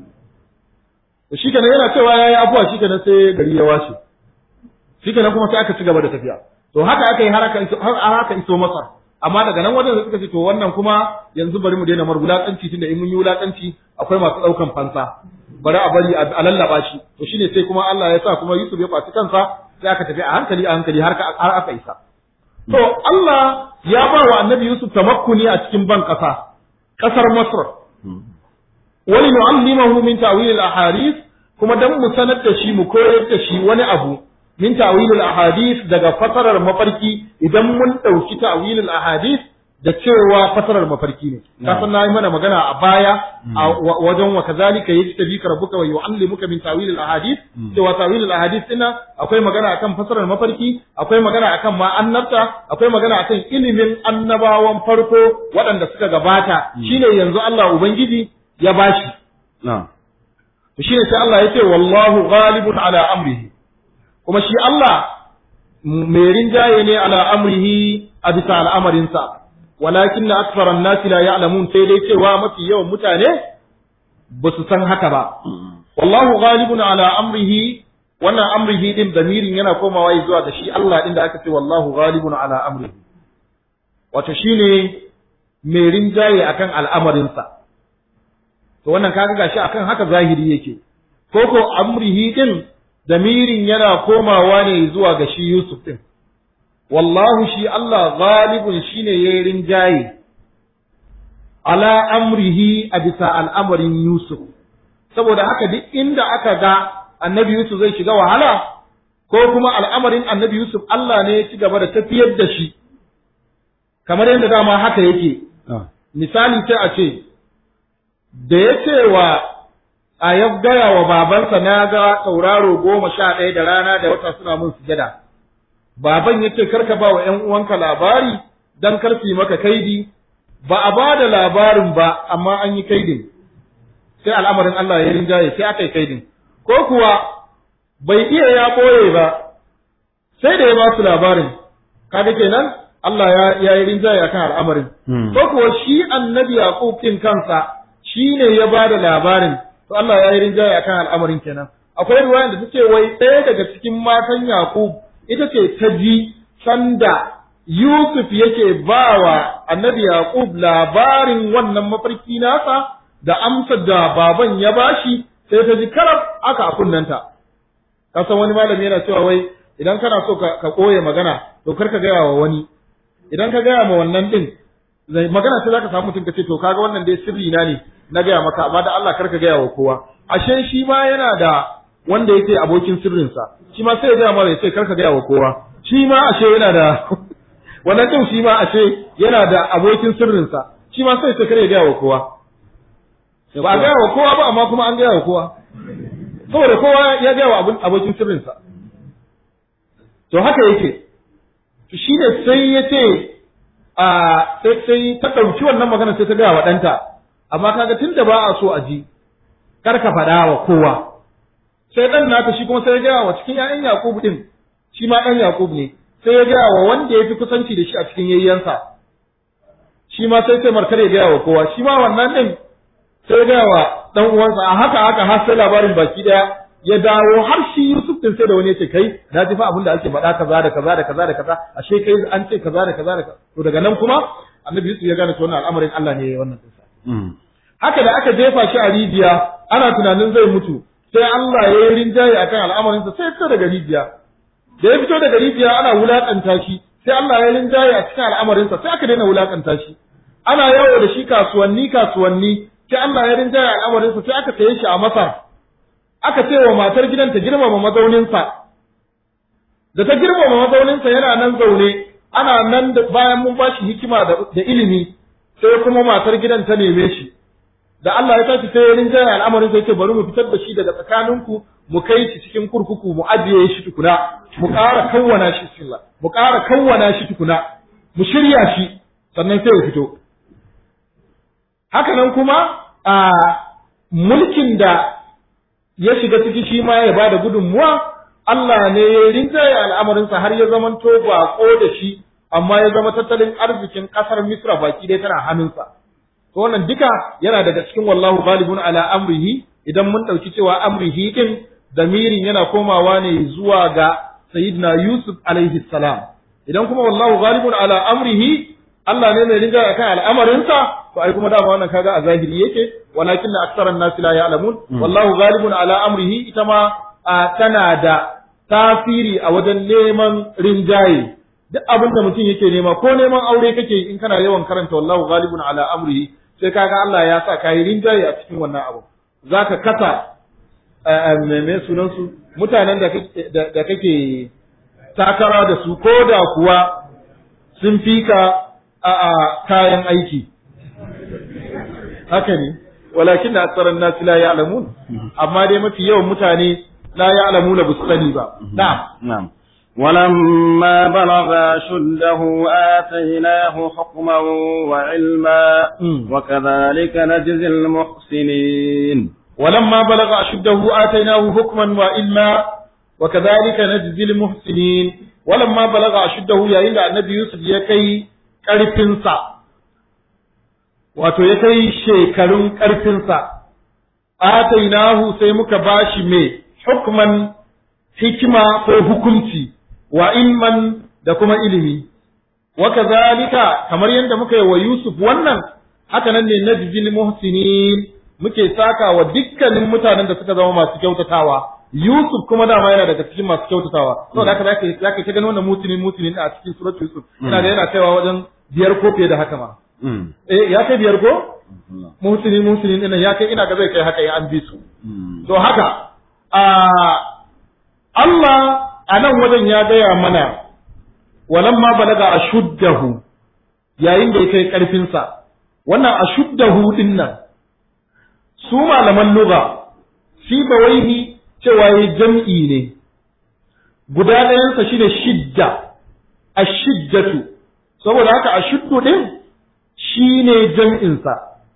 to shi kenan yana cewa yayi afuwa shi kenan sai gari ya washe shi kenan kuma sai aka ci gaba da tafiya to haka aka yi har aka iso har aka iso masa amma daga nan wajen suka ce to wannan kuma yanzu bari mu daina mar wulakanci tunda in mun yi wulakanci akwai masu ɗaukan fansa bari a bari a lallaba shi to shine sai kuma Allah ya sa kuma Yusuf ya kwaci kansa sai aka tafi a hankali a hankali har har aka isa to Allah ya ba wa Annabi Yusuf tamakkuni a cikin ban kasa kasar Masr wani nu'allimahu min ta'wil al-ahadith kuma dan mu sanar da shi mu koyar da shi wani abu min ta'wil al-ahadith daga fasarar mafarki idan mun dauki ta'wil al-ahadith da cewa fasarar mafarki ne ka san nayi mana magana a baya a wajen wa kazalika yajtabika rabbuka wa yu'allimuka min ta'wil al-ahadith cewa ta'wil al-ahadith dinna akwai magana akan fasarar mafarki akwai magana akan ma annabta akwai magana akan ilimin annabawan farko waɗanda suka gabata shine yanzu Allah ubangiji ya bashi na'am to shine sai Allah ya ce wallahu ghalibun ala amrihi kuma shi Allah mai rinjaye ne ala amrihi a bisa al'amarinsa walakin na aksaran nasi la ya'lamun sai dai cewa mafi yawan mutane ba su san haka ba wallahu ghalibun ala amrihi wannan amrihi din damirin yana komawa zuwa ga shi Allah din da aka ce wallahu ghalibun ala amrihi wato shine mai rinjaye akan al'amarinsa to wannan kaga gashi akan haka zahiri yake ko ko amrihi din damirin yana komawa ne zuwa ga shi Yusuf din wallahu shi Allah ghalibun shine yayin rinjaye ala amrihi a bisa al'amarin Yusuf saboda haka duk inda aka ga annabi Yusuf zai shiga wahala ko kuma al'amarin annabi Yusuf Allah ne ya ci gaba da tafiyar da shi kamar yadda dama haka yake misali sai a ce da ya ce wa a ya gaya wa babansa na ga tauraro goma sha ɗaya da rana da wata suna mun sujada baban ya ce karka ba wa ‘yan uwanka labari don karfi maka kaidi ba a ba da labarin ba amma an yi kaidin sai al'amarin Allah ya rinjaye sai aka yi kaidin ko kuwa bai iya ya ɓoye ba sai da ya ba su labarin kaga kenan Allah ya ya yi rinjaye akan al'amarin ko kuwa shi annabi Yaqub din kansa shi ne ya ba da labarin to Allah ya yi rinjaye akan al'amarin kenan akwai ruwayan da take wai ɗaya daga cikin matan Yaqub ita ce ta ji sanda Yusuf yake bawa annabi Yaqub labarin wannan mafarki nasa da amsar da baban ya bashi sai ta ji karab aka a kunnanta ka san wani malami yana cewa wai idan kana so ka koye magana to kar ka gaya wa wani idan ka gaya ma wannan din magana sai zaka samu mutum ka ce to kaga wannan dai sirri na ne na gaya maka amma da Allah kar ka gaya wa kowa ashe shi ma yana da wanda yake abokin sirrinsa shi ma sai ya gaya mara ya ce kar ka gaya wa kowa shi ma ashe yana da wannan din shi ma ashe yana da abokin sirrinsa shi ma sai ya ce kar ya gaya wa kowa ba a gaya wa kowa ba amma kuma an gaya wa kowa saboda kowa ya gaya wa abokin sirrinsa to haka yake shi ne sai ya ce a sai sai ta ɗauki wannan magana sai ta gaya wa ɗanta amma kaga tun da ba a so a ji kar ka faɗa wa kowa sai ɗan nata shi kuma sai ya gaya wa cikin ‘ya'yan Yakubu ɗin shi ma ɗan Yakubu ne sai ya gaya wa wanda ya fi kusanci da shi a cikin yayyansa shi ma sai sai markar ya gaya wa kowa shi ma wannan ɗin sai ya gaya wa ɗan uwansa a haka haka har sai labarin baki ɗaya ya dawo har shi Yusuf din sai da wani yace kai na ji fa abin da ake faɗa kaza da kaza da kaza da kaza ashe kai an ce kaza da kaza da kaza to daga nan kuma Annabi Yusuf ya gane to wannan al'amarin Allah ne wannan dinsa haka da aka jefa shi a rijiya ana tunanin zai mutu sai Allah ya yi rinjaye akan al'amarin sa sai ya fito daga rijiya da ya fito daga rijiya ana wulakanta shi sai Allah ya yi rinjaye a cikin al'amarin sa sai aka daina wulakanta shi ana yawo da shi kasuwanni kasuwanni sai Allah ya rinjaye al'amarin sa sai aka saye shi a Masar aka ce wa matar gidan ta girmama mazauninsa da ta girmama mazauninsa yana nan zaune ana nan da bayan mun ba shi hikima da, da ilimi sai kuma matar gidan ta neme shi da Allah ya tashi sai ya rinjaya al'amarin sai ce bari mu fitar da shi daga tsakaninku mu kai shi cikin kurkuku mu ajiye shi tukuna mu ƙara kawwana shi silla mu ƙara kawwana shi tukuna mu shirya shi sannan sai ya fito haka nan kuma a mulkin da ya shiga ciki shi ma ya bada gudunmuwa Allah ne ya rinjaye al'amarinsa har ya zamanto baƙo da shi amma ya zama tattalin arzikin ƙasar Misra baki dai tana hannunsa to wannan duka yana daga cikin wallahu ghalibun ala amrihi idan mun ɗauki cewa amrihi din damirin yana komawa ne zuwa ga sayyidina Yusuf alaihi salam idan kuma wallahu ghalibun ala amrihi Allah ne mai rinjaye akan al'amarinsa to ai kuma dama wannan kaga a zahiri yake walakin aktsaran nas la ya'lamun wallahu ghalibun ala amrihi ita ma tana da tasiri a wajen neman rinjaye duk abin da mutum yake nema ko neman aure kake in kana yawan karanta wallahu ghalibun ala amrihi sai kaga Allah ya sa kai rinjaye a cikin wannan abu zaka kasa me sunan su mutanen da kake da kake takara da su ko da kuwa sun fika a kayan aiki haka ne walakin da aksaran nas la ya'lamun amma dai mafi yawan mutane la ya'lamuna bu sani ba na'am na'am ولما بلغ أشده آتيناه حكما وعلما وكذلك نجزي المحسنين ولما بلغ أشده آتيناه حكما وعلما وكذلك نجزي المحسنين ولما بلغ أشده يا إلا النبي يوسف يكي ƙarfinsa wato ya kai shekarun ƙarfinsa, atainahu sai muka bashi mai hukman hikima ko hukunci wa ilman da kuma ilimi. wa kadhalika kamar yadda muka yi wa Yusuf wannan haka nan ne najzil muhsinin muke saka wa dukkanin mutanen da suka zama masu kyautatawa Yusuf kuma dama yana daga cikin masu kyautatawa saboda haka zaka zaka ta gani wannan mutinin mutinin a cikin suratul Yusuf ina da yana kaiwa wajen biyar ko fiye da haka ma eh ya kai biyar ko muhsinin muhsinin ina ya kai ina ga zai kai haka ya an bi su to haka a Allah a nan wajen ya gaya mana walamma balaga ashuddahu yayin da ya kai karfinsa wannan ashuddahu din nan su malaman lugha shi bawaihi cewa yayi jam'i ne guda ɗayansa shine shidda ashiddatu saboda haka ashuddu din shine jam'insa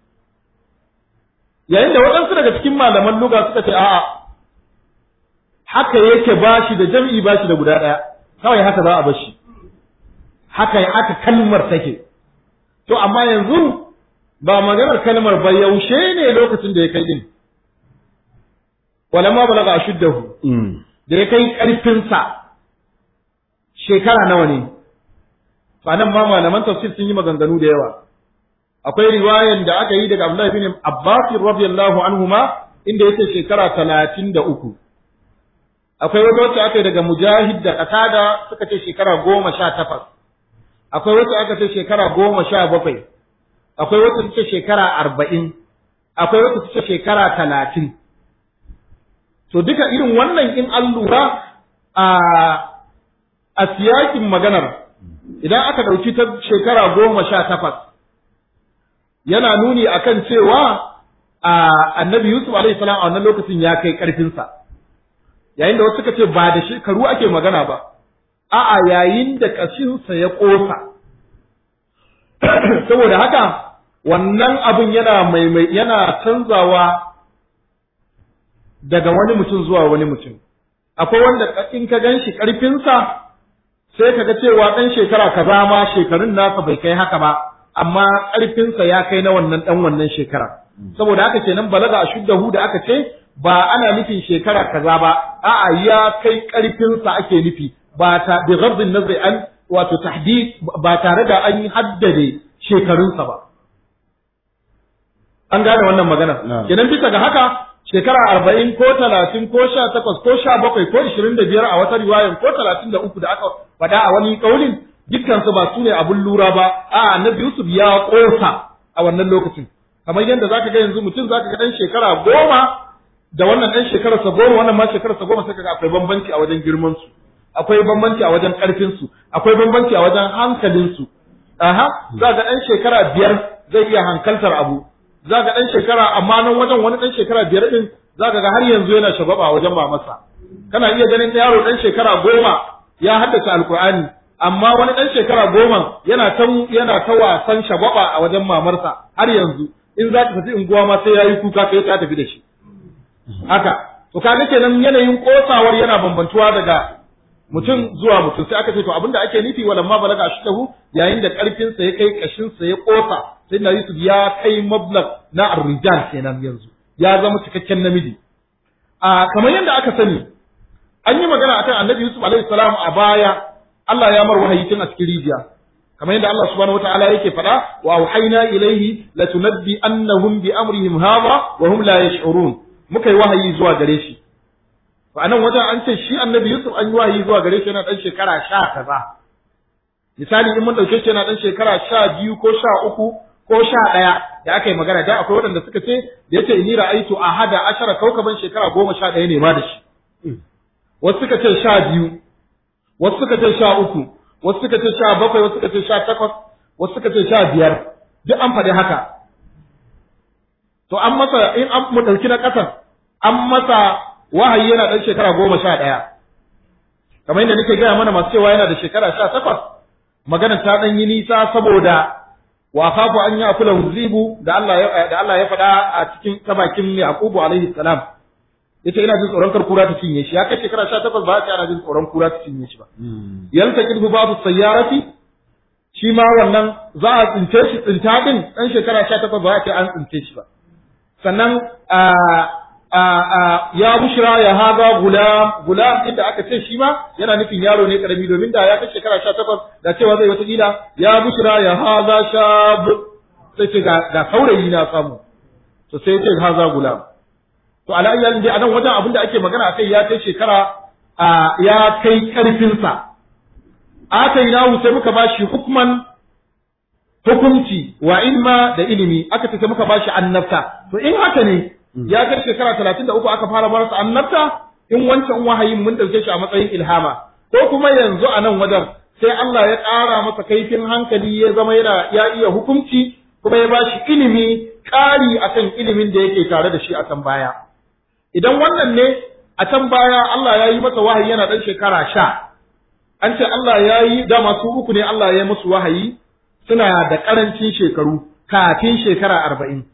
yayin da waɗansu daga cikin malaman lugha suka ce a'a haka yake bashi da jam'i bashi da guda ɗaya kawai haka za a bashi haka haka kalmar take to amma yanzu ba maganar kalmar ba yaushe ne lokacin da ya kai din walamma balaga ashuddahu da ya kai karfinsa shekara nawa ne ba nan ma malaman tafsir sun yi maganganu da yawa akwai riwayan da aka yi daga Abdullahi bin Abbas radiyallahu anhuma inda yace shekara talatin da uku akwai wata wacce aka yi daga Mujahid da Qatada suka ce shekara goma sha takwas akwai wacce aka ce shekara goma sha bakwai akwai wacce ta ce shekara arba'in akwai wacce ta ce shekara talatin to duka irin wannan in an lura a a siyakin maganar idan aka ɗauki ta shekara goma sha takwas yana nuni akan cewa a annabi Yusuf alaihi salam a wannan lokacin ya kai ƙarfinsa yayin da wasu suka ce ba da shekaru ake magana ba a'a yayin da ƙashinsa ya ƙosa saboda haka wannan abin yana maimai yana canzawa daga wani mutum zuwa wani mutum akwai wanda in ka gan shi ƙarfinsa sai ka ga cewa ɗan shekara kaza ma shekarun nasa bai kai haka ba amma ƙarfinsa ya kai na wannan ɗan wannan shekara saboda haka kenan balaga a shuddahu da aka ce ba ana nufin shekara kaza ba a'a ya kai ƙarfinsa ake nufi ba ta bi ghadin nazari an wato tahdid ba tare da an haddade shekarunsa ba an gane wannan magana kenan bisa ga haka shekara arba'in ko talatin ko sha takwas ko sha bakwai ko ishirin da biyar a wata riwayan ko talatin da uku da aka faɗa a wani ƙaunin dukkansu ba su ne abun lura ba a annabi yusuf ya ƙosa a wannan lokacin kamar yadda zaka ga yanzu mutum zaka ga ɗan shekara goma da wannan ɗan shekararsa goma wannan ma shekararsa goma sai kaga akwai bambanci a wajen girman su akwai bambanci a wajen ƙarfin su akwai bambanci a wajen hankalin su aha za ga ɗan shekara biyar zai iya hankaltar abu za ga ɗan shekara amma nan wajen wani ɗan shekara biyar ɗin za ga har yanzu yana shagwaba wajen mamarsa kana iya ganin yaro ɗan shekara goma ya haddace alkur'ani amma wani ɗan shekara goma yana ta yana ta wasan shagwaba a wajen mamarsa har yanzu in za ta tafi unguwa ma sai yayi kuka sai ta tafi da shi haka to kaga kenan yanayin kosawar yana bambantuwa daga mutum zuwa mutum sai aka ce to abinda ake nufi walamma balaga ashtahu yayin da karfin sa ya kai kashin sa ya kosa sai na Yusuf ya kai mablag na arrijal kenan yanzu ya zama cikakken namiji a kamar yadda aka sani an yi magana akan Annabi Yusuf alaihi salam a baya Allah ya mar wahayi tun a cikin rijiya kamar yadda Allah subhanahu wataala yake faɗa wa auhayna ilayhi latunabbi annahum bi amrihim hadha wa hum la yash'urun muka yi wahayi zuwa gare shi to anan wajen an ce shi annabi Yusuf an yi wahayi zuwa gare shi yana dan shekara sha kaza misali in mun dauke shi yana dan shekara sha biyu ko sha uku ko sha ɗaya da aka yi magana da akwai waɗanda suka ce da yace inni ra'aitu ahada ashara kaukaban shekara goma sha ɗaya ne ma da shi wasu suka ce sha biyu wasu suka ce sha uku wasu suka ce sha bakwai wasu suka ce sha takwas wasu suka ce sha biyar duk an faɗi haka to an masa in an mu ɗauki na ƙasan an masa wahayi yana ɗan shekara goma sha ɗaya kamar yadda nake gaya mana masu cewa yana da shekara sha takwas magana ta ɗan yi nisa saboda wa khafu an ya kula huzibu da Allah ya da Allah ya faɗa a cikin tabakin Yaqubu alaihi salam yace ina jin tsoron kar kura ta cinye shi ya kai shekara 18 ba ya ana jin tsoron kura ta cinye shi ba yalta kidbu babu sayyarati shi ma wannan za a tsince shi tsinta din dan shekara 18 ba ya ce an tsince shi ba sannan ya bushra ya haza gulam gulam inda aka ce shi ma yana nufin yaro ne karami domin da ya kai shekara sha takwas da cewa zai wata kila ya bushra ya haza shab sai ce ga saurayi na samu to sai ce haza gulam to ala ayyalin dai anan wajen abin da ake magana akai ya kai shekara ya kai karfinsa atainahu sai muka bashi hukman hukunci wa ilma da ilimi aka ce muka bashi annabta to in haka ne ya kai shekara talatin da uku aka fara marasa annabta in wancan wahayin mun ɗauke shi a matsayin ilhama ko kuma yanzu a nan wajen sai Allah ya ƙara masa kaifin hankali ya zama yana ya iya hukunci kuma ya bashi ilimi ƙari akan ilimin da yake tare da shi a can baya idan wannan ne a can baya Allah ya yi masa wahayi yana ɗan shekara sha an ce Allah ya yi da masu uku ne Allah ya yi musu wahayi suna da ƙarancin shekaru kafin shekara arba'in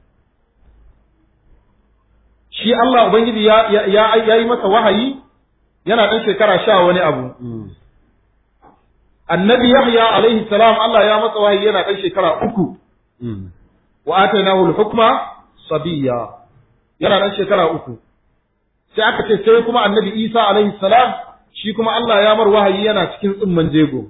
shi Allah Ubangiji ya, ya, ya, yi masa wahayi yana ɗan shekara sha wani abu. Annabi Yahya alaihi salam Allah ya masa wahayi yana ɗan shekara uku. Wa atainahu al-hukma sabiyya yana ɗan shekara uku. Sai aka ce sai kuma Annabi Isa alaihi salam shi kuma Allah ya mar wahayi yana cikin tsimman jego.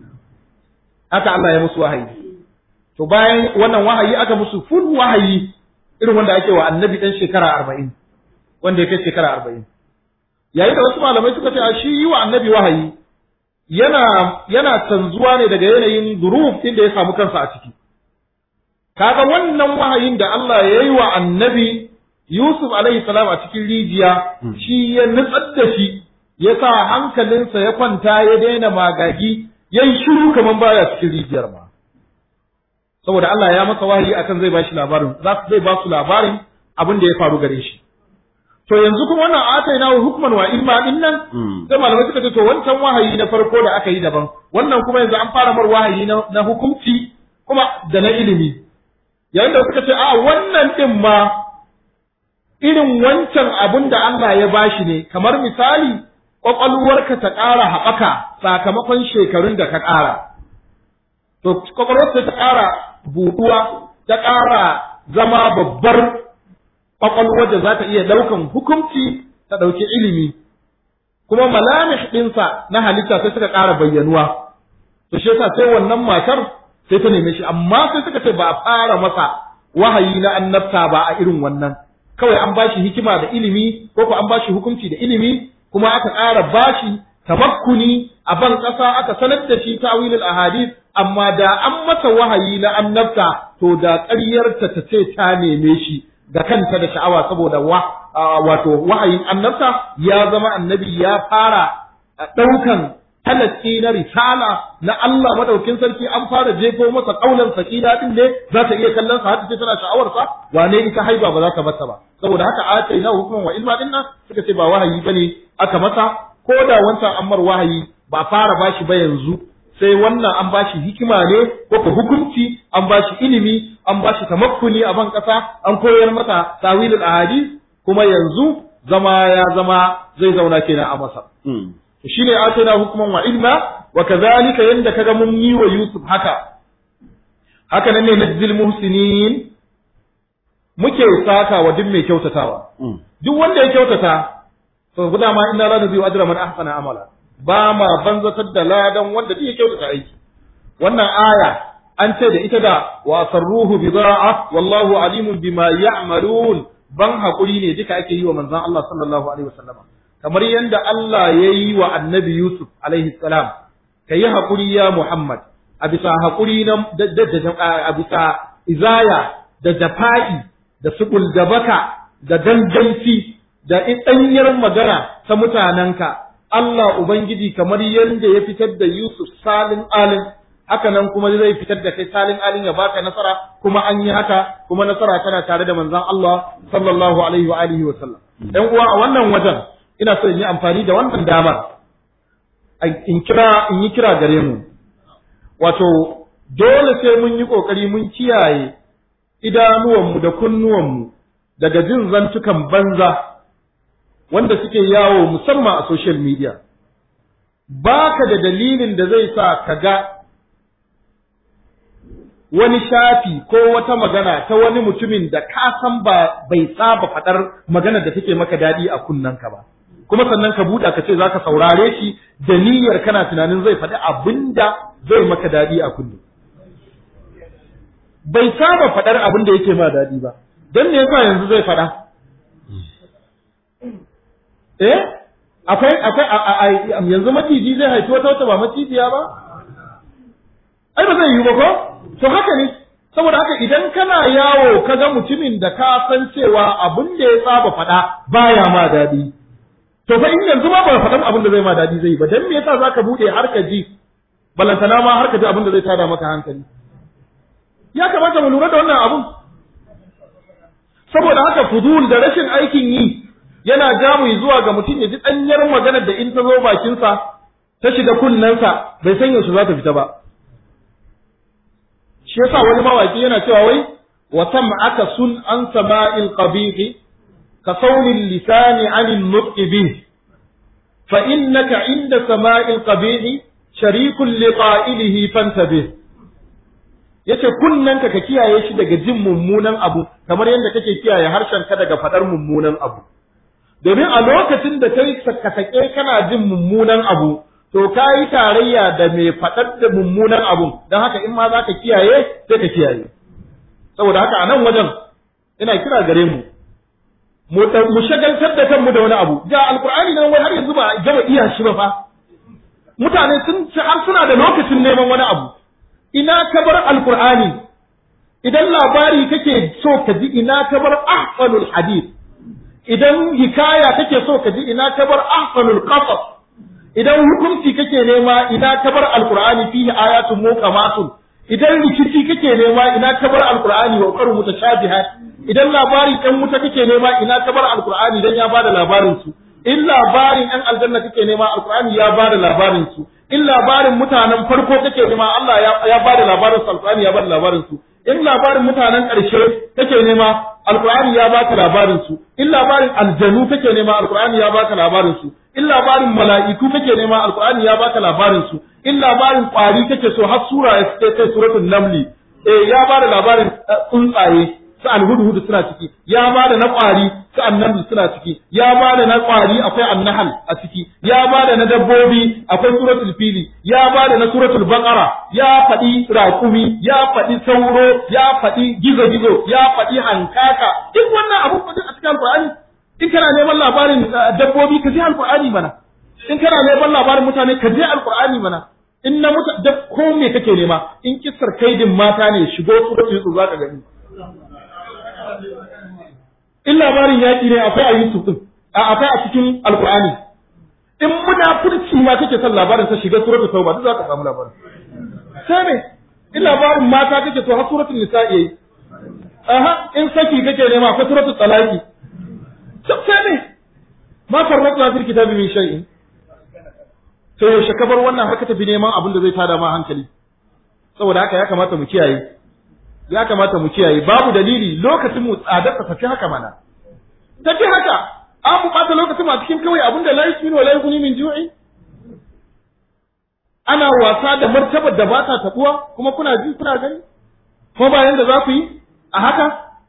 Haka Allah ya musu wahayi. To bayan wannan wahayi aka musu full wahayi irin wanda ake wa annabi ɗan shekara arba'in wanda ya kai shekara arba'in yayin da wasu malamai suka ce a shi yi wa annabi wahayi yana yana canzuwa ne daga yanayin duruf din da ya samu kansa a ciki kaga wannan wahayin da Allah ya yi wa annabi Yusuf alaihi salam a cikin rijiya shi ya nutsar da shi ya sa hankalinsa ya kwanta ya daina magagi ya yi shiru kamar baya cikin rijiyar ma saboda Allah ya masa wahayi akan zai bashi labarin za zai ba su labarin abin da ya faru gare shi to yanzu kuma wannan ataina hukman wa ilma din nan sai malamai suka ce to wancan wahayi na farko da aka yi daban wannan kuma yanzu an fara mar wahayi na, na hukunci kuma da na ilimi yayin da suka ce a wannan din ma irin wancan abin da Allah ya bashi ne kamar misali kwakwalwarka ta ƙara haɓaka sakamakon shekarun da ka ƙara to kwakwalwarka ta ƙara buɗuwa ta ƙara zama babbar ƙwaƙwalwar da za ta iya ɗaukan hukunci ta ɗauki ilimi kuma malamih ɗinsa na halitta sai suka ƙara bayyanuwa to shi yasa sai wannan matar sai ta neme shi amma sai suka ce ba a fara masa wahayi na annabta ba a irin wannan kawai an bashi hikima da ilimi ko ko an bashi hukunci da ilimi kuma aka ƙara bashi tabakkuni a ban ƙasa aka sanar da shi ta'wilul ahadith amma da an mata wahayi na annabta to da ƙaryarta ta ce ta neme shi da kanta da sha'awa saboda wa wato wahayin annabta ya zama annabi ya fara ɗaukan talaki na risala na Allah madaukin sarki an fara jefo masa kaulan sakina din ne za ta iya kallon sa har ta tana sha'awar sa wane ita haiba ba za ta bata ba saboda haka a na hukuman wa ilma din nan suka ce ba wahayi bane aka masa ko da wancan ammar wahayi ba fara bashi ba yanzu sai wannan an bashi hikima ne ko ko hukunci an bashi ilimi an bashi tamakkuni a ban kasa an koyar masa tawilul ahadith kuma yanzu zama ya zama zai zauna kenan a masa shine atana hukman wa ilma wa kadhalika yanda kaga mun yi wa Yusuf haka haka nan ne najzil muhsinin muke saka wa duk mai kyautatawa duk wanda ya kyautata to guda ma inna la nudhi'u ajra man ahsana amala ba ma banzatar da ladan wanda duk ya kyautata aiki wannan aya an ce da ita da wa sarruhu bida'a wallahu alimun bima ya'malun ban hakuri ne duka ake yi wa manzon Allah sallallahu alaihi wasallam kamar yadda Allah ya yi wa annabi Yusuf alaihi salam ka yi haƙuri ya Muhammad a bisa haƙuri na a bisa izaya da jafa'i da sukul da baka da danganci da ɗanyar magana ta mutanenka Allah Ubangiji kamar yadda ya fitar da Yusuf salin alin haka nan kuma zai fitar da kai salin alin ya baka nasara kuma an yi haka kuma nasara tana tare da manzon Allah sallallahu alaihi wa alihi wa sallam ɗan uwa a wannan wajen ina so in yi amfani da wannan damar in kira in yi kira gare mu wato dole sai mun yi kokari mun kiyaye idanuwanmu da kunnuwanmu daga jin zantukan banza wanda suke yawo musamman a social media baka da dalilin da zai sa ka ga wani shafi ko wata magana ta wani mutumin da ka san ba bai saba faɗar magana da take maka daɗi a kunnanka ba kuma sannan ka buɗa ka ce za ka saurare shi da niyyar kana tunanin zai faɗi abin da zai maka daɗi a kunne bai saba faɗar abin da yake ma daɗi ba don me yasa yanzu zai faɗa eh akwai akwai yanzu maciji zai haifi wata wata ba macijiya ba ai ba zai yi ba ko to haka ne saboda haka idan kana yawo ka ga mutumin da ka san cewa abin da ya saba faɗa baya ma daɗi to fa in yanzu ma ba faɗan abin da zai ma daɗi zai ba dan me yasa zaka bude har ka ji balantana ma har ka ji abin da zai tada maka hankali ya kamata mu lura da wannan abun saboda haka fudul da rashin aikin yi yana jamu zuwa ga mutum ya ji ɗanyar maganar da in ta zo bakinsa ta shiga kunnensa bai san yaushe za ta fita ba shi yasa wani mawaki yana cewa wai wa sam'aka sun an sama'il qabih ka saurin lisani anil nutqi bih fa innaka inda sama'il qabih sharikun liqa'ilihi fantabih yace kunnanka ka kiyaye shi daga jin mummunan abu kamar yadda kake kiyaye harshen ka daga fadar mummunan abu domin a lokacin da kai ka sake kana jin mummunan abu to ka yi tarayya da mai faɗar da mummunan abun don haka in ma za ka kiyaye sai ka kiyaye saboda haka a nan wajen ina kira gare mu mu shagaltar da kanmu da wani abu ga alkur'ani nan wai har yanzu ba gama iya shi ba fa mutane sun ci har suna da lokacin neman wani abu ina ka bar alkur'ani idan labari kake so ka ji ina ka bar ahsanul hadith idan hikaya kake so ka ji ina ka bar ahsanul qasas idan hukunci kake nema ina ka bar alqur'ani fihi ayatun muqamatun idan rikici kake nema ina ka bar alqur'ani wa qaru mutashabihat idan labarin ɗan wuta kake nema ina ka bar alqur'ani dan ya bada labarin su in labarin ɗan aljanna kake nema alqur'ani ya bada labarin su in labarin mutanen farko kake nema Allah ya, ya bada labarin su alqur'ani ya bada labarin su in labarin mutanen ƙarshe kake nema alqur'ani ya baka labarin su in labarin aljanu kake nema alqur'ani ya baka labarin su in labarin mala'iku kake nema alqur'ani ya baka labarin su in labarin kwari kake so har sura ya ce kai suratul namli eh ya bada labarin tsuntsaye su alhudhud suna ciki ya bada na kwari su annamli suna ciki ya bada na kwari akwai annahal a ciki ya bada na dabbobi akwai suratul fili ya bada na suratul baqara ya faɗi raƙumi ya faɗi sauro ya faɗi gizo-gizo ya faɗi hankaka duk wannan abu a cikin alqur'ani in kana neman labarin dabbobi ka je alqur'ani mana in kana neman labarin mutane ka je alqur'ani mana in na muta da ko me kake nema in kissar kaidin mata ne shigo suratul yusuf zaka gani in labarin yaƙi ne akwai a yusuf din a akwai a cikin alqur'ani in munafurci ma kake son labarin sa shiga suratul tauba duk zaka samu labarin sai ne in labarin mata kake so har suratul nisa'i yayi aha in saki kake nema akwai suratul talaqi sai ne ma farratna fil kitabi min shay'in to yaushe ka bar wannan haka tafi neman abin da zai tada ma hankali saboda haka ya kamata mu kiyaye ya kamata mu kiyaye babu dalili lokacin mu tsadar ta tafi haka mana tafi haka an mu bata lokacin a cikin kawai abin da la yusminu wa la yughni min ju'i ana wasa da martabar da ba ta tabuwa kuma kuna ji kuna gani ko bayan da za ku yi a haka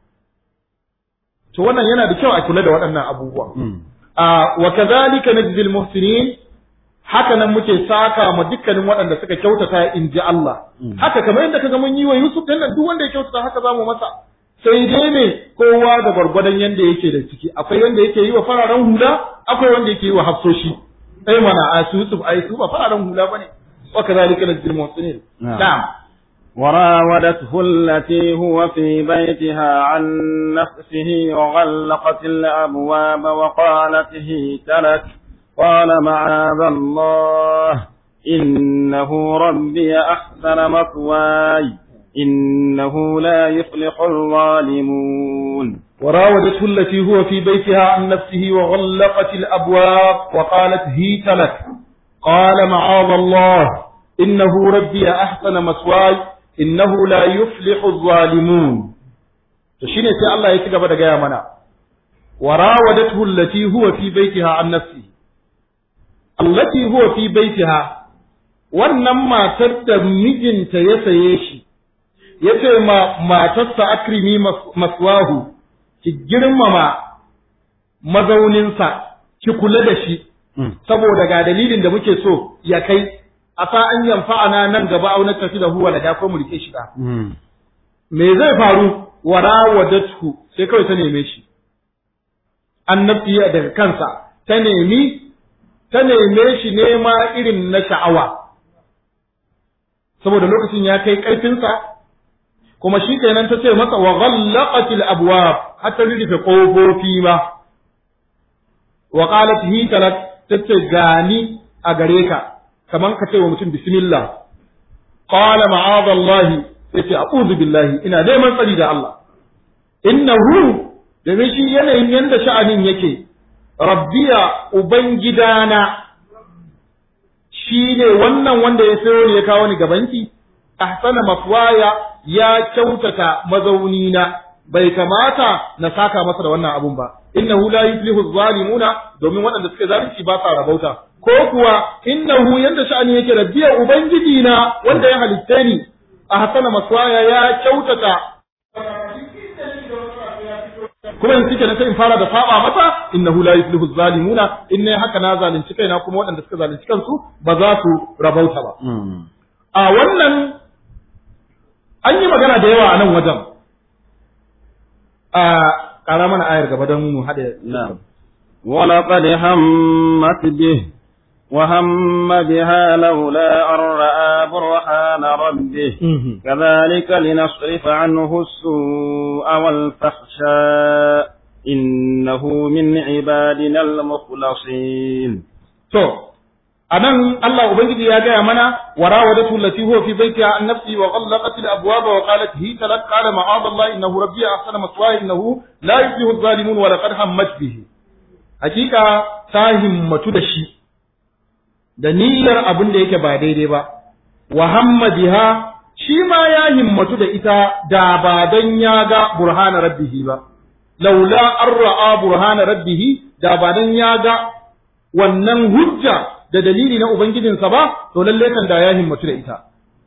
to wannan yana da kyau a kula da waɗannan abubuwa wa kadhalika najzi al-muhsinin haka nan muke saka ma dukkanin waɗanda suka kyautata in ji Allah haka kamar yadda kaga mun yi wa Yusuf din nan duk wanda ya kyautata haka zamu masa sai dai ne kowa da gwargwadon yanda yake da ciki akwai wanda yake yi wa fararen hula akwai wanda yake yi wa hafsoshi ai mana a su Yusuf ai su ba fararen hula bane wa kadhalika najzi al-muhsinin na'am وراودته التي هو في بيتها عن نفسه وغلقت الأبواب وقالت هيت لك قال معاذ الله إنه ربي أحسن مثواي إنه لا يفلح الظالمون وراودته التي هو في بيتها عن نفسه وغلقت الأبواب وقالت هيت لك قال معاذ الله إنه ربي أحسن مثواي innahu la yuflihu zalimun to shine sai Allah ya ci gaba da gaya mana warawadathu allati huwa fi baitiha an nafsi allati huwa fi baitiha wannan matar da mijinta ya saye shi yace ma matarsa akrimi maswahu ki girmama mazauninsa ki kula da shi saboda ga dalilin da muke so ya kai a sa an yanfa'ana nan gaba au tafi da huwa da ko mu rike shi da me zai faru warawadatu sai kawai ta neme shi annabi daga kansa ta nemi ta neme shi nema irin na sha'awa saboda lokacin ya kai ƙarfinsa kuma shi kenan ta ce masa wa ghallaqatil abwab hatta rufe ƙofofi ma wa qalat hi talat tace gani a gare ka kaman ka ce wa mutum bismillah qala ma'adha Allah yace a'udhu billahi ina neman tsari da Allah innahu domin shi yanayin yanda sha'anin yake rabbiya ubangidana shi ne wannan wanda ya sayo ne ya kawo ni gabanki ahsana mafwaya ya kyautata mazaunina bai kamata na saka masa da wannan abun ba innahu la yuflihu zalimuna domin waɗanda suka zalunci ba sa rabauta ko kuwa innahu yanda sha'ani yake rabbiya ubangiji na wanda ya halitte ni ahsana maswaya ya kyautata kuma in cike na sai in fara da saba masa innahu la yuflihu zalimuna in ne haka na zalunci kaina kuma waɗanda suka zalunci kansu ba za su rabauta ba a wannan an yi magana da yawa a nan wajen a ƙara mana ayar gaba don mu haɗe نعم ولقد همت به وهم بها لولا أن رأى برهان ربه كذلك لنصرف عنه السوء والفحشاء إنه من عبادنا المخلصين to anan Allah ubangiji ya gaya mana warawadatu allati huwa fi baitiha an nafsi wa ghallaqat al abwaba wa qalat hi talaq qala ma'ad Allah innahu rabbi ahsana maswaya innahu la yuflihu adh-dhalimun wa laqad hammat bihi hakika ta himmatu da shi da niyyar abin da yake ba daidai ba wa hamma biha shi ma ya himmatu da ita da ba dan ya ga burhana rabbihi ba laula an ra'a burhana rabbihi da ba dan ya ga wannan hujja da dalili na ubangijinsa ba to lalle kan da ya himmatu da ita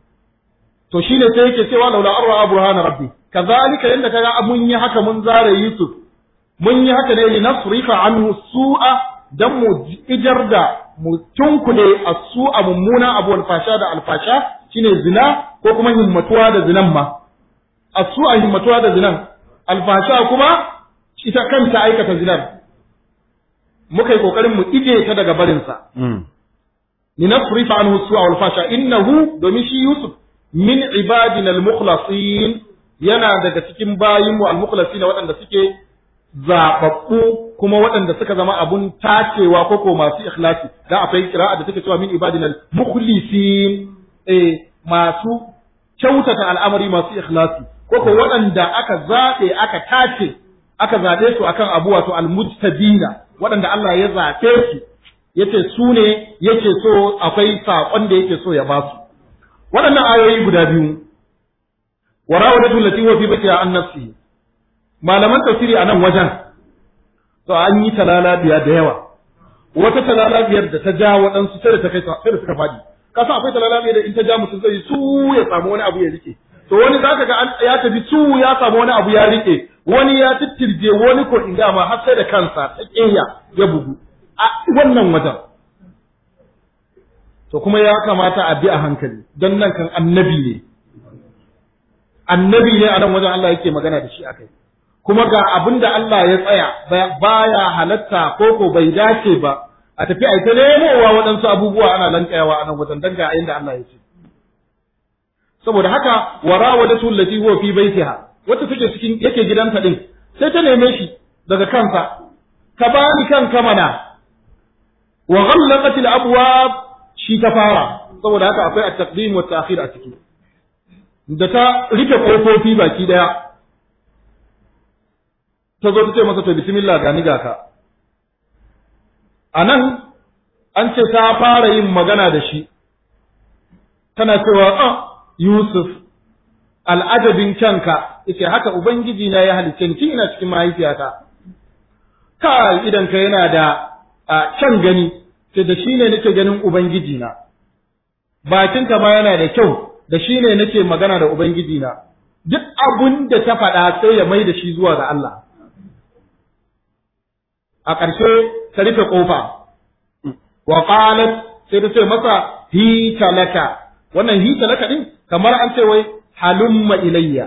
to shine sai yake cewa laula an ra'a burhana rabbi kazalika yanda kaga mun yi haka mun zare Yusuf mun yi haka ne li nasrifa anhu su'a dan mu ijar da mu tunkule as-su'a mummuna abu alfasha da alfasha shine zina ko kuma himmatuwa da zinan ma as-su'a himmatuwa da zinan alfasha kuma ita kanta aikata zinar muka yi kokarin mu ije ta daga barinsa linasrifa anhu su'a wal fasha innahu domin shi Yusuf min ibadina al-mukhlasin yana daga cikin bayinmu al-mukhlasin waɗanda suke zababbu kuma waɗanda suka zama abun tacewa ko ko masu ikhlasi da akwai kira'a da take cewa min ibadina al-mukhlisin eh masu kyautata al'amari masu ikhlasi ko ko waɗanda aka zaɓe aka tace aka zaɓe su akan abu wato al-mujtabina waɗanda Allah ya zaɓe su yace su ne yake so akwai saƙon da yake so ya ba su waɗannan ayoyi guda biyu warawadatu lati huwa fi baitiha an nafsi malaman tafsiri a nan wajen to an yi talala biya da yawa wata talala biyar da ta ja waɗansu sai da ta kai sai da suka faɗi ka san akwai talala biyar da in ta ja mutum zai su ya samu wani abu ya rike to wani zaka ga ya tafi su ya samu wani abu ya rike wani ya tittirje wani ko in ma har sai da kansa ta ƙeya ya bugu a wannan wajen to kuma ya kamata a bi a hankali don nan kan annabi ne annabi ne a nan wajen Allah yake magana da shi akai kuma ga abin da Allah ya tsaya baya halatta ko ko bai dace ba a tafi a ta nemowa waɗansu abubuwa ana lankayawa a nan wajen dan ga inda Allah ya ce saboda haka warawadatu allati huwa fi baitiha wacce take cikin yake gidanta din sai ta neme shi daga kansa ka bani kanka mana wa ghallaqat al-abwab shi ta fara saboda haka akwai at-taqdim wa at-ta'khir a ciki da ta rufe kofofi baki daya ta zo ta ce masa to bismillah ga ni ga ka anan an ce ta fara yin magana da shi tana cewa ah Yusuf al'adabin kyanka yace haka ubangiji na ya halicce ni tun ina cikin mahaifiyata ka idan ka yana da kyan gani sai da shi ne nake ganin ubangiji na bakinka ma yana da kyau da shi ne nake magana da ubangiji na duk abun da ta faɗa sai ya mai da shi zuwa ga Allah a ƙarshe ta rufe ƙofa wa qalat sai ta ce masa hi talaka wannan hi talaka din kamar an ce wai halumma ilayya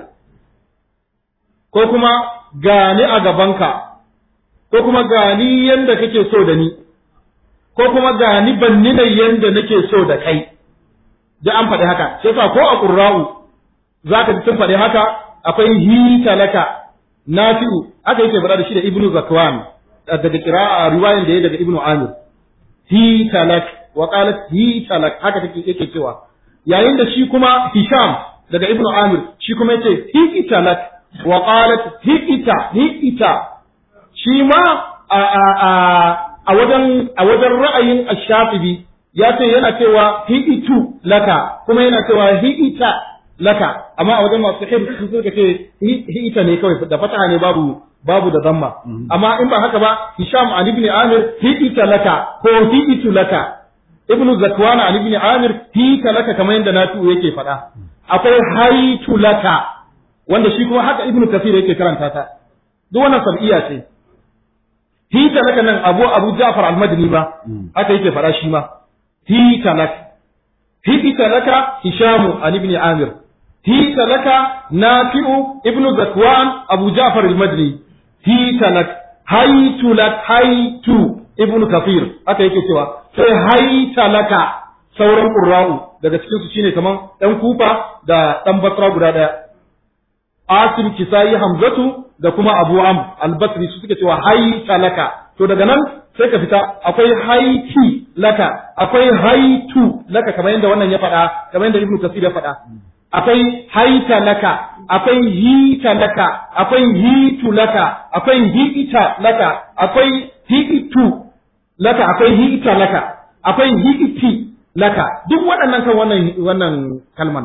ko kuma gani a gabanka ko kuma gani yanda kake so da ni ko kuma gani banni da yanda nake so da kai da an faɗi haka sai sa ko a qurra'u zaka ji sun faɗi haka akwai hi talaka nafi'u aka yake faɗa da shi da ibnu zakwan daga qira'a riwayan da ya daga ibnu amir hi talak wa qalat hi talak haka take yake cewa yayin da shi kuma hisham daga ibnu amir shi kuma yace hi talak wa qalat hi ita hi ita shi ma a a a a wajen a wajen ra'ayin ash-shafi'i ya ce yana cewa hi itu laka kuma yana cewa hi ita laka amma a wajen masu hifz sun suka ce hi ita ne kawai da fataha ne babu babu da zamma amma in ba haka ba hisham an ibn amir hi ita laka ko hi itu laka ibn zakwan an ibn amir hi ita laka kamar yadda nafi'u yake faɗa akwai haitu laka wanda shi kuma haka ibn kasir yake karanta ta duk wannan sab'iya ce hi ita laka nan abu abu ja'far al-madini ba haka yake faɗa shi ma hi ita laka hi ita laka hishamu an ibn amir هيت لك نافع ابن ذكوان أبو جعفر المدني هيت لك هيت لك هيت ابن كثير aka yake cewa sai haita laka sauran qurra'u daga cikin su shine kaman dan kufa da dan basra guda daya asim kisai hamzatu da kuma abu am al-basri su suke cewa haita laka to daga nan sai ka fita akwai haiti laka akwai haitu laka kamar yadda wannan ya faɗa kamar yadda ibnu kasir ya faɗa akwai haita laka akwai hita laka akwai hitu laka akwai hiita laka akwai hiitu laka akwai hiita laka akwai hiiti laka duk waɗannan kan wannan wannan kalman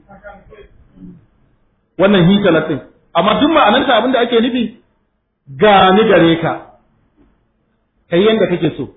wannan hita lakin amma duk ma'ananta abinda ake nufi ga ni gare ka kai yanda kake so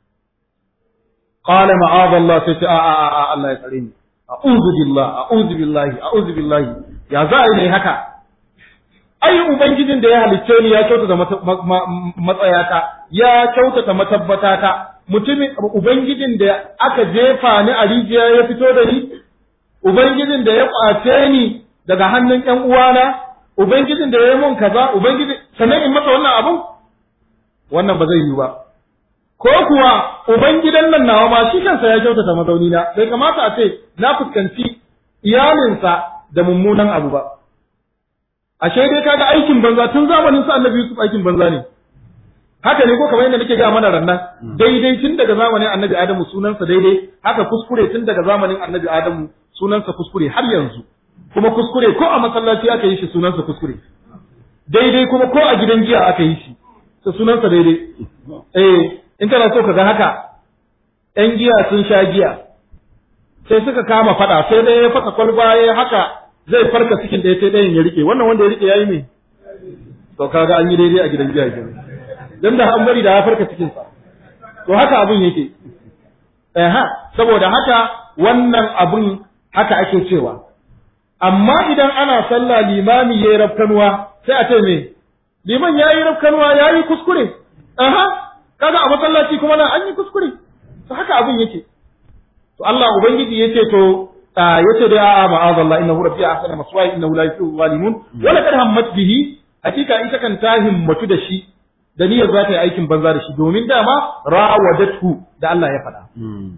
qala ma'adallah sai ce a a a Allah ya tsare ni a'udhu billah a'udhu billahi a'udhu billahi ya za a yi ne haka ai ubangijin da ya halicce ni ya kyautata matsayata ya kyautata matabbatata mutumin ubangijin da aka jefa ni a rijiya ya fito da ni ubangijin da ya kwace ni daga hannun ƴan uwana ubangijin da ya yi mun kaza ubangijin sannan in masa wannan abun wannan ba zai yi ba ko kuwa ubangidan nan nawa ma shi kansa ya kyautata mazauni na bai kamata a ce na fuskanci iyalinsa da mummunan abu ba ashe dai kaga aikin banza tun zamanin sa annabi Yusuf aikin banza ne haka ne ko kamar yadda nake ga mana rannan daidai tun daga zamanin annabi Adamu sunansa daidai haka kuskure tun daga zamanin annabi Adamu sunansa kuskure har yanzu kuma kuskure ko a masallaci aka yi shi sunansa kuskure daidai kuma ko a gidan jiya aka yi shi sunansa daidai eh in kana so ka ga haka ‘yan giya sun sha giya sai suka kama fada sai dai ya fasa kwalba ya haka zai farka cikin ɗaya sai ɗayan ya rike wannan wanda ya rike ya yi ne to kaga an yi daidai a gidan giya ke dan da an bari da ya farka cikin sa to haka abun yake eh saboda haka wannan abun haka ake cewa amma idan ana sallah limami yayi rafkanuwa sai a ce me liman yayi rafkanuwa yayi kuskure aha kaga a masallaci kuma nan an yi kuskure to haka abin yake to Allah ubangiji yace to yace da a'a ma'azallah innahu rabbi ahsana maswaya innahu la yuhibbu zalimun wa laqad hammat bihi hakika ita kan ta himmatu da shi da niyyar za ta yi aikin banza da shi domin dama rawadatu da Allah ya faɗa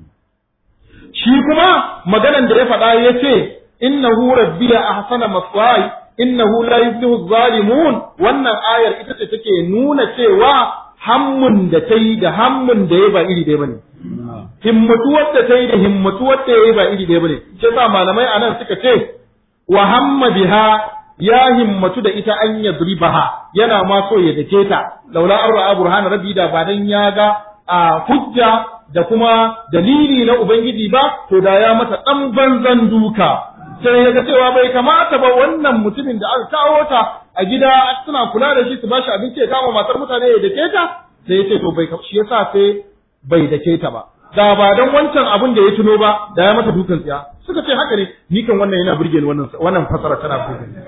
shi kuma maganan da ya faɗa yace innahu rabbi ahsana maswaya innahu la yuhibbu zalimun wannan ayar ita ce take nuna cewa hammun da ta yi da hammun da ya ba iri ɗaya bane himmatuwar da ta yi da himmatuwar da ya yi ba iri ɗaya bane shi yasa malamai anan suka ce wa hamma biha ya himmatu da ita an yadribaha yana ma so ya dake ta laula an ra'a burhana rabbi da ba dan ya ga a hujja da kuma dalili na ubangiji ba to da ya mata dan banzan duka sai ya ga cewa bai kamata ba wannan mutumin da aka kawo ta a gida suna kula da shi su bashi abinci ya kama matar mutane ya dake ta sai ya ce to bai shi yasa sai bai dake ta ba da ba dan wancan abin da ya tuno ba da ya mata dukan tsiya suka ce haka ne ni kan wannan yana burge ni wannan wannan fasara tana burge ni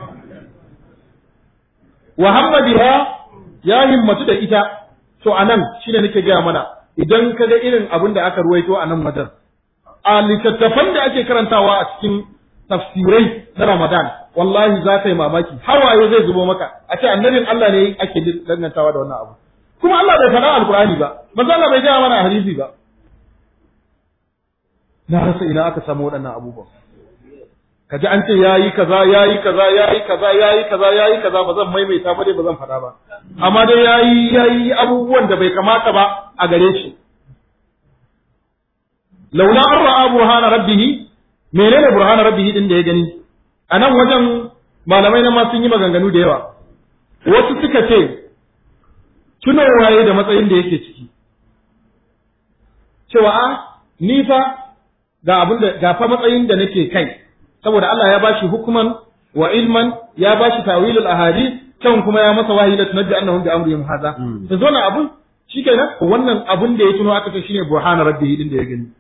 wa hamma biha ya himmatu da ita to anan shine nake gaya mana idan ka ga irin abin da aka ruwaito a nan madan a littattafan da ake karantawa a cikin tafsirai na Ramadan wallahi za ka yi mamaki hawaye zai zubo maka a ce annabin Allah ne ake dangantawa da wannan abu kuma Allah bai faɗa alkur'ani ba manzo Allah bai gaya mana a hadisi ba na rasa ina aka samu waɗannan abubuwan kaji an ce yayi kaza yayi kaza yayi kaza yayi kaza yayi kaza ba zan maimaita ba dai ba zan faɗa ba amma dai yayi yayi abubuwan da bai kamata ba a gare shi laula an ra'a burhana rabbih menene burhana rabbih din da ya gani a nan wajen malamai na ma sun yi maganganu da yawa wasu suka ce tunowaye da matsayin da yake ciki cewa a ni fa ga abin da ga fa matsayin da nake kai saboda Allah ya bashi hukuman wa ilman ya bashi tawilul ahadith can kuma ya masa wahayi da tunabbi annahum bi amrihim hadha to zo na abun shikenan wannan abun da ya tuno aka ce shine burhana rabbihi din da ya gani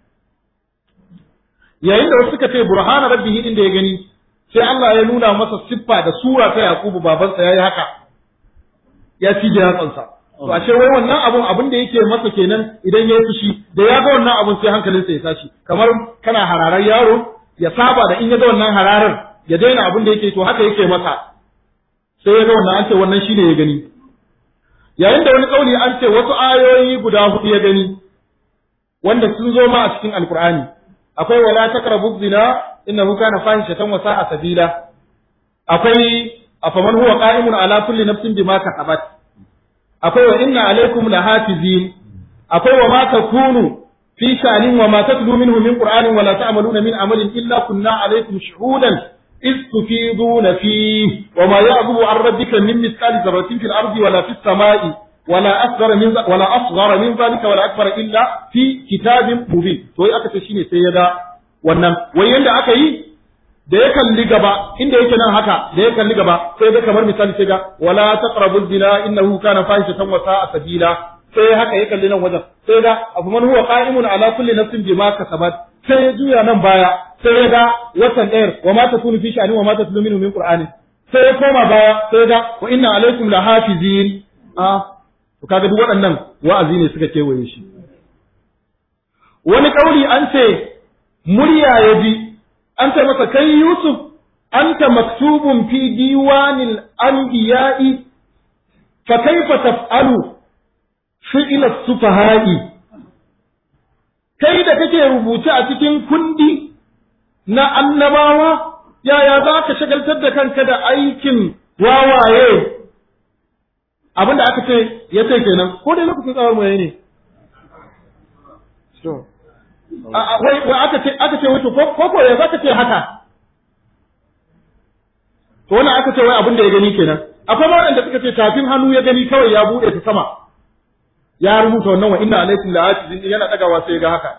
yayin da wasu suka ce burhana rabbihi din da ya gani sai Allah ya nuna masa siffa da sura ta Yakubu babansa yayi haka ya cije yatsansa to ashe wai wannan abun abun da yake masa kenan idan ya fushi da ya ga wannan abun sai hankalinsa ya tashi kamar kana hararar yaro ya saba da in ya ga wannan hararar ya daina abun da yake to haka yake masa sai ya ga wannan an ce wannan shine ya gani yayin da wani kauli an ce wasu ayoyi guda hudu ya gani wanda sun zo ma a cikin alkur'ani akwai wala taqrabu zina innahu kana fahishatan wa sa'a sabila akwai afaman huwa qa'imun ala kulli nafsin bima kasabat akwai wa inna alaikum lahafizin akwai wa ma takunu fi shanin wa ma tatlu minhu min qur'anin wa la ta'maluna min amalin illa kunna alaikum shuhudan إذ تفيضون فيه وما يعظم عن ربك من مثقال ذرة في الأرض ولا في السماء ولا أصغر من ولا أصغر من ذلك ولا أكبر إلا في كتاب مبين to aka ce shine sai ya ga wannan wai yanda aka yi da ya kalli gaba inda yake nan haka da ya kalli gaba sai ga kamar misali sai ga wala taqrabu zina innahu kana fahishatan wa sa'a sabila sai haka ya kalli nan wajen sai ga abu man huwa qa'imun ala kulli nafsin bima kasabat sai ya juya nan baya sai ya ga watan ɗayar wa ma takunu fi sha'ani wa ma tatlu minhu min qur'ani sai ya koma baya sai ya ga wa inna alaikum lahafizin ah to kaga duk waɗannan wa'azi ne suka kewaye shi wani kauli an ce murya ya ji an ce masa kai Yusuf anta maktubun fi diwanil anbiya'i fa kaifa taf'alu fi'la sufaha'i kai da kake rubuce a cikin kundi na annabawa yaya za ka shagaltar da kanka da aikin wawaye abinda aka ce ya ce kenan ko dai lokacin tsawon mai ne wai wai aka ce aka ce wato ko ko ya zaka ce haka to wannan aka ce wai abin da ya gani kenan akwai ma wanda suka ce tafin hannu ya gani kawai ya bude ta sama ya rubuta wannan wa inna alaikum la atizin yana dagawa sai ga haka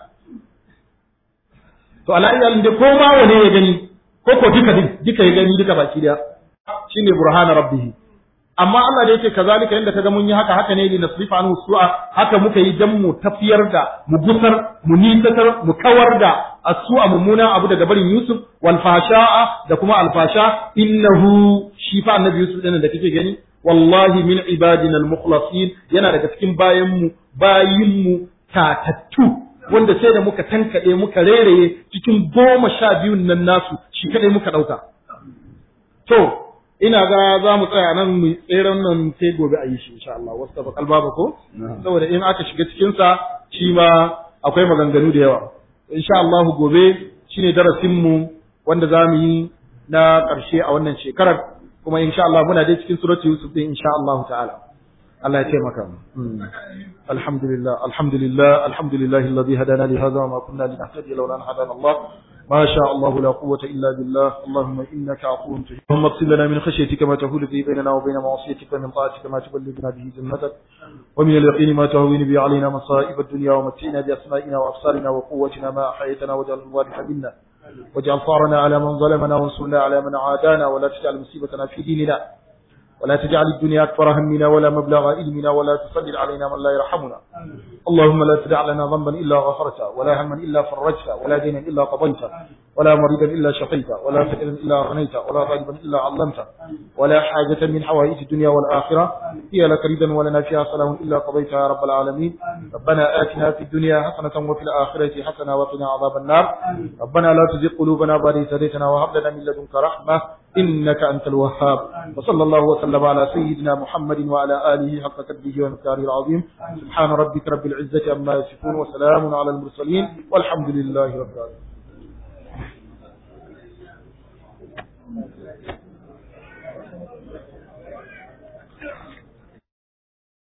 to ala iyalin da ko ma wane ya gani ko ko duka din duka ya gani duka baki daya shine burhana rabbih amma Allah da yake kazalika yanda kaga mun yi haka haka ne li nasrifa anhu su'a haka muka yi dan mu tafiyar da mu gusar mu nisatar mu kawar da as-su'a mummuna abu daga barin Yusuf wal fasha'a da kuma al fasha innahu shi fa annabi Yusuf din da kake gani wallahi min ibadina al mukhlasin yana daga cikin bayan mu bayin mu tatattu wanda sai da muka tankade muka rereye cikin goma sha biyun nan nasu shi kadai muka dauka to ina ga za mu tsaya nan mu tseren nan sai gobe a yi shi insha Allah wasu tafa kalbaba ko saboda in aka shiga cikin sa shi ma akwai maganganu da yawa insha Allah gobe shine darasin mu wanda za mu yi na ƙarshe a wannan shekarar kuma insha Allah muna dai cikin suratul Yusuf din insha Allah ta'ala Allah ya taimaka mu alhamdulillah alhamdulillah alhamdulillah alladhi hadana li hadha wa ma kunna linahtadiya lawla an hadana Allah ما شاء الله لا قوة إلا بالله اللهم إنك عفو تحب اللهم اغفر لنا من خشيتك ما تهول به بيننا وبين معصيتك ومن طاعتك ما تبلغنا به جنتك ومن اليقين ما تهون به علينا مصائب الدنيا ومتعنا بأسمائنا وأبصارنا وقوتنا ما أحييتنا واجعل الوارث منا واجعل ثارنا على من ظلمنا وانصرنا على من عادانا ولا تجعل مصيبتنا في ديننا ولا تجعل الدنيا أكبر همنا ولا مبلغ علمنا ولا تسلل علينا من لا يرحمنا اللهم لا تدع لنا ذنبا إلا غفرته ولا هما إلا فرجته ولا دينا إلا قضيته ولا مريدا إلا شقيته ولا فقيرا إلا أغنيته ولا غالبا إلا علمته ولا حاجة من حوائج الدنيا والآخرة هي لك ردا ولنا فيها صلاح إلا قضيتها يا رب العالمين ربنا آتنا في الدنيا حسنة وفي الآخرة حسنة وقنا عذاب النار ربنا لا تزغ قلوبنا بعد إذ هديتنا وهب لنا من لدنك رحمة إنك أنت الوهاب وصلى الله وسلم على سيدنا محمد وعلى آله حق قدره ومقداره العظيم سبحان ربك رب العزة عما يصفون وسلام على المرسلين والحمد لله رب العالمين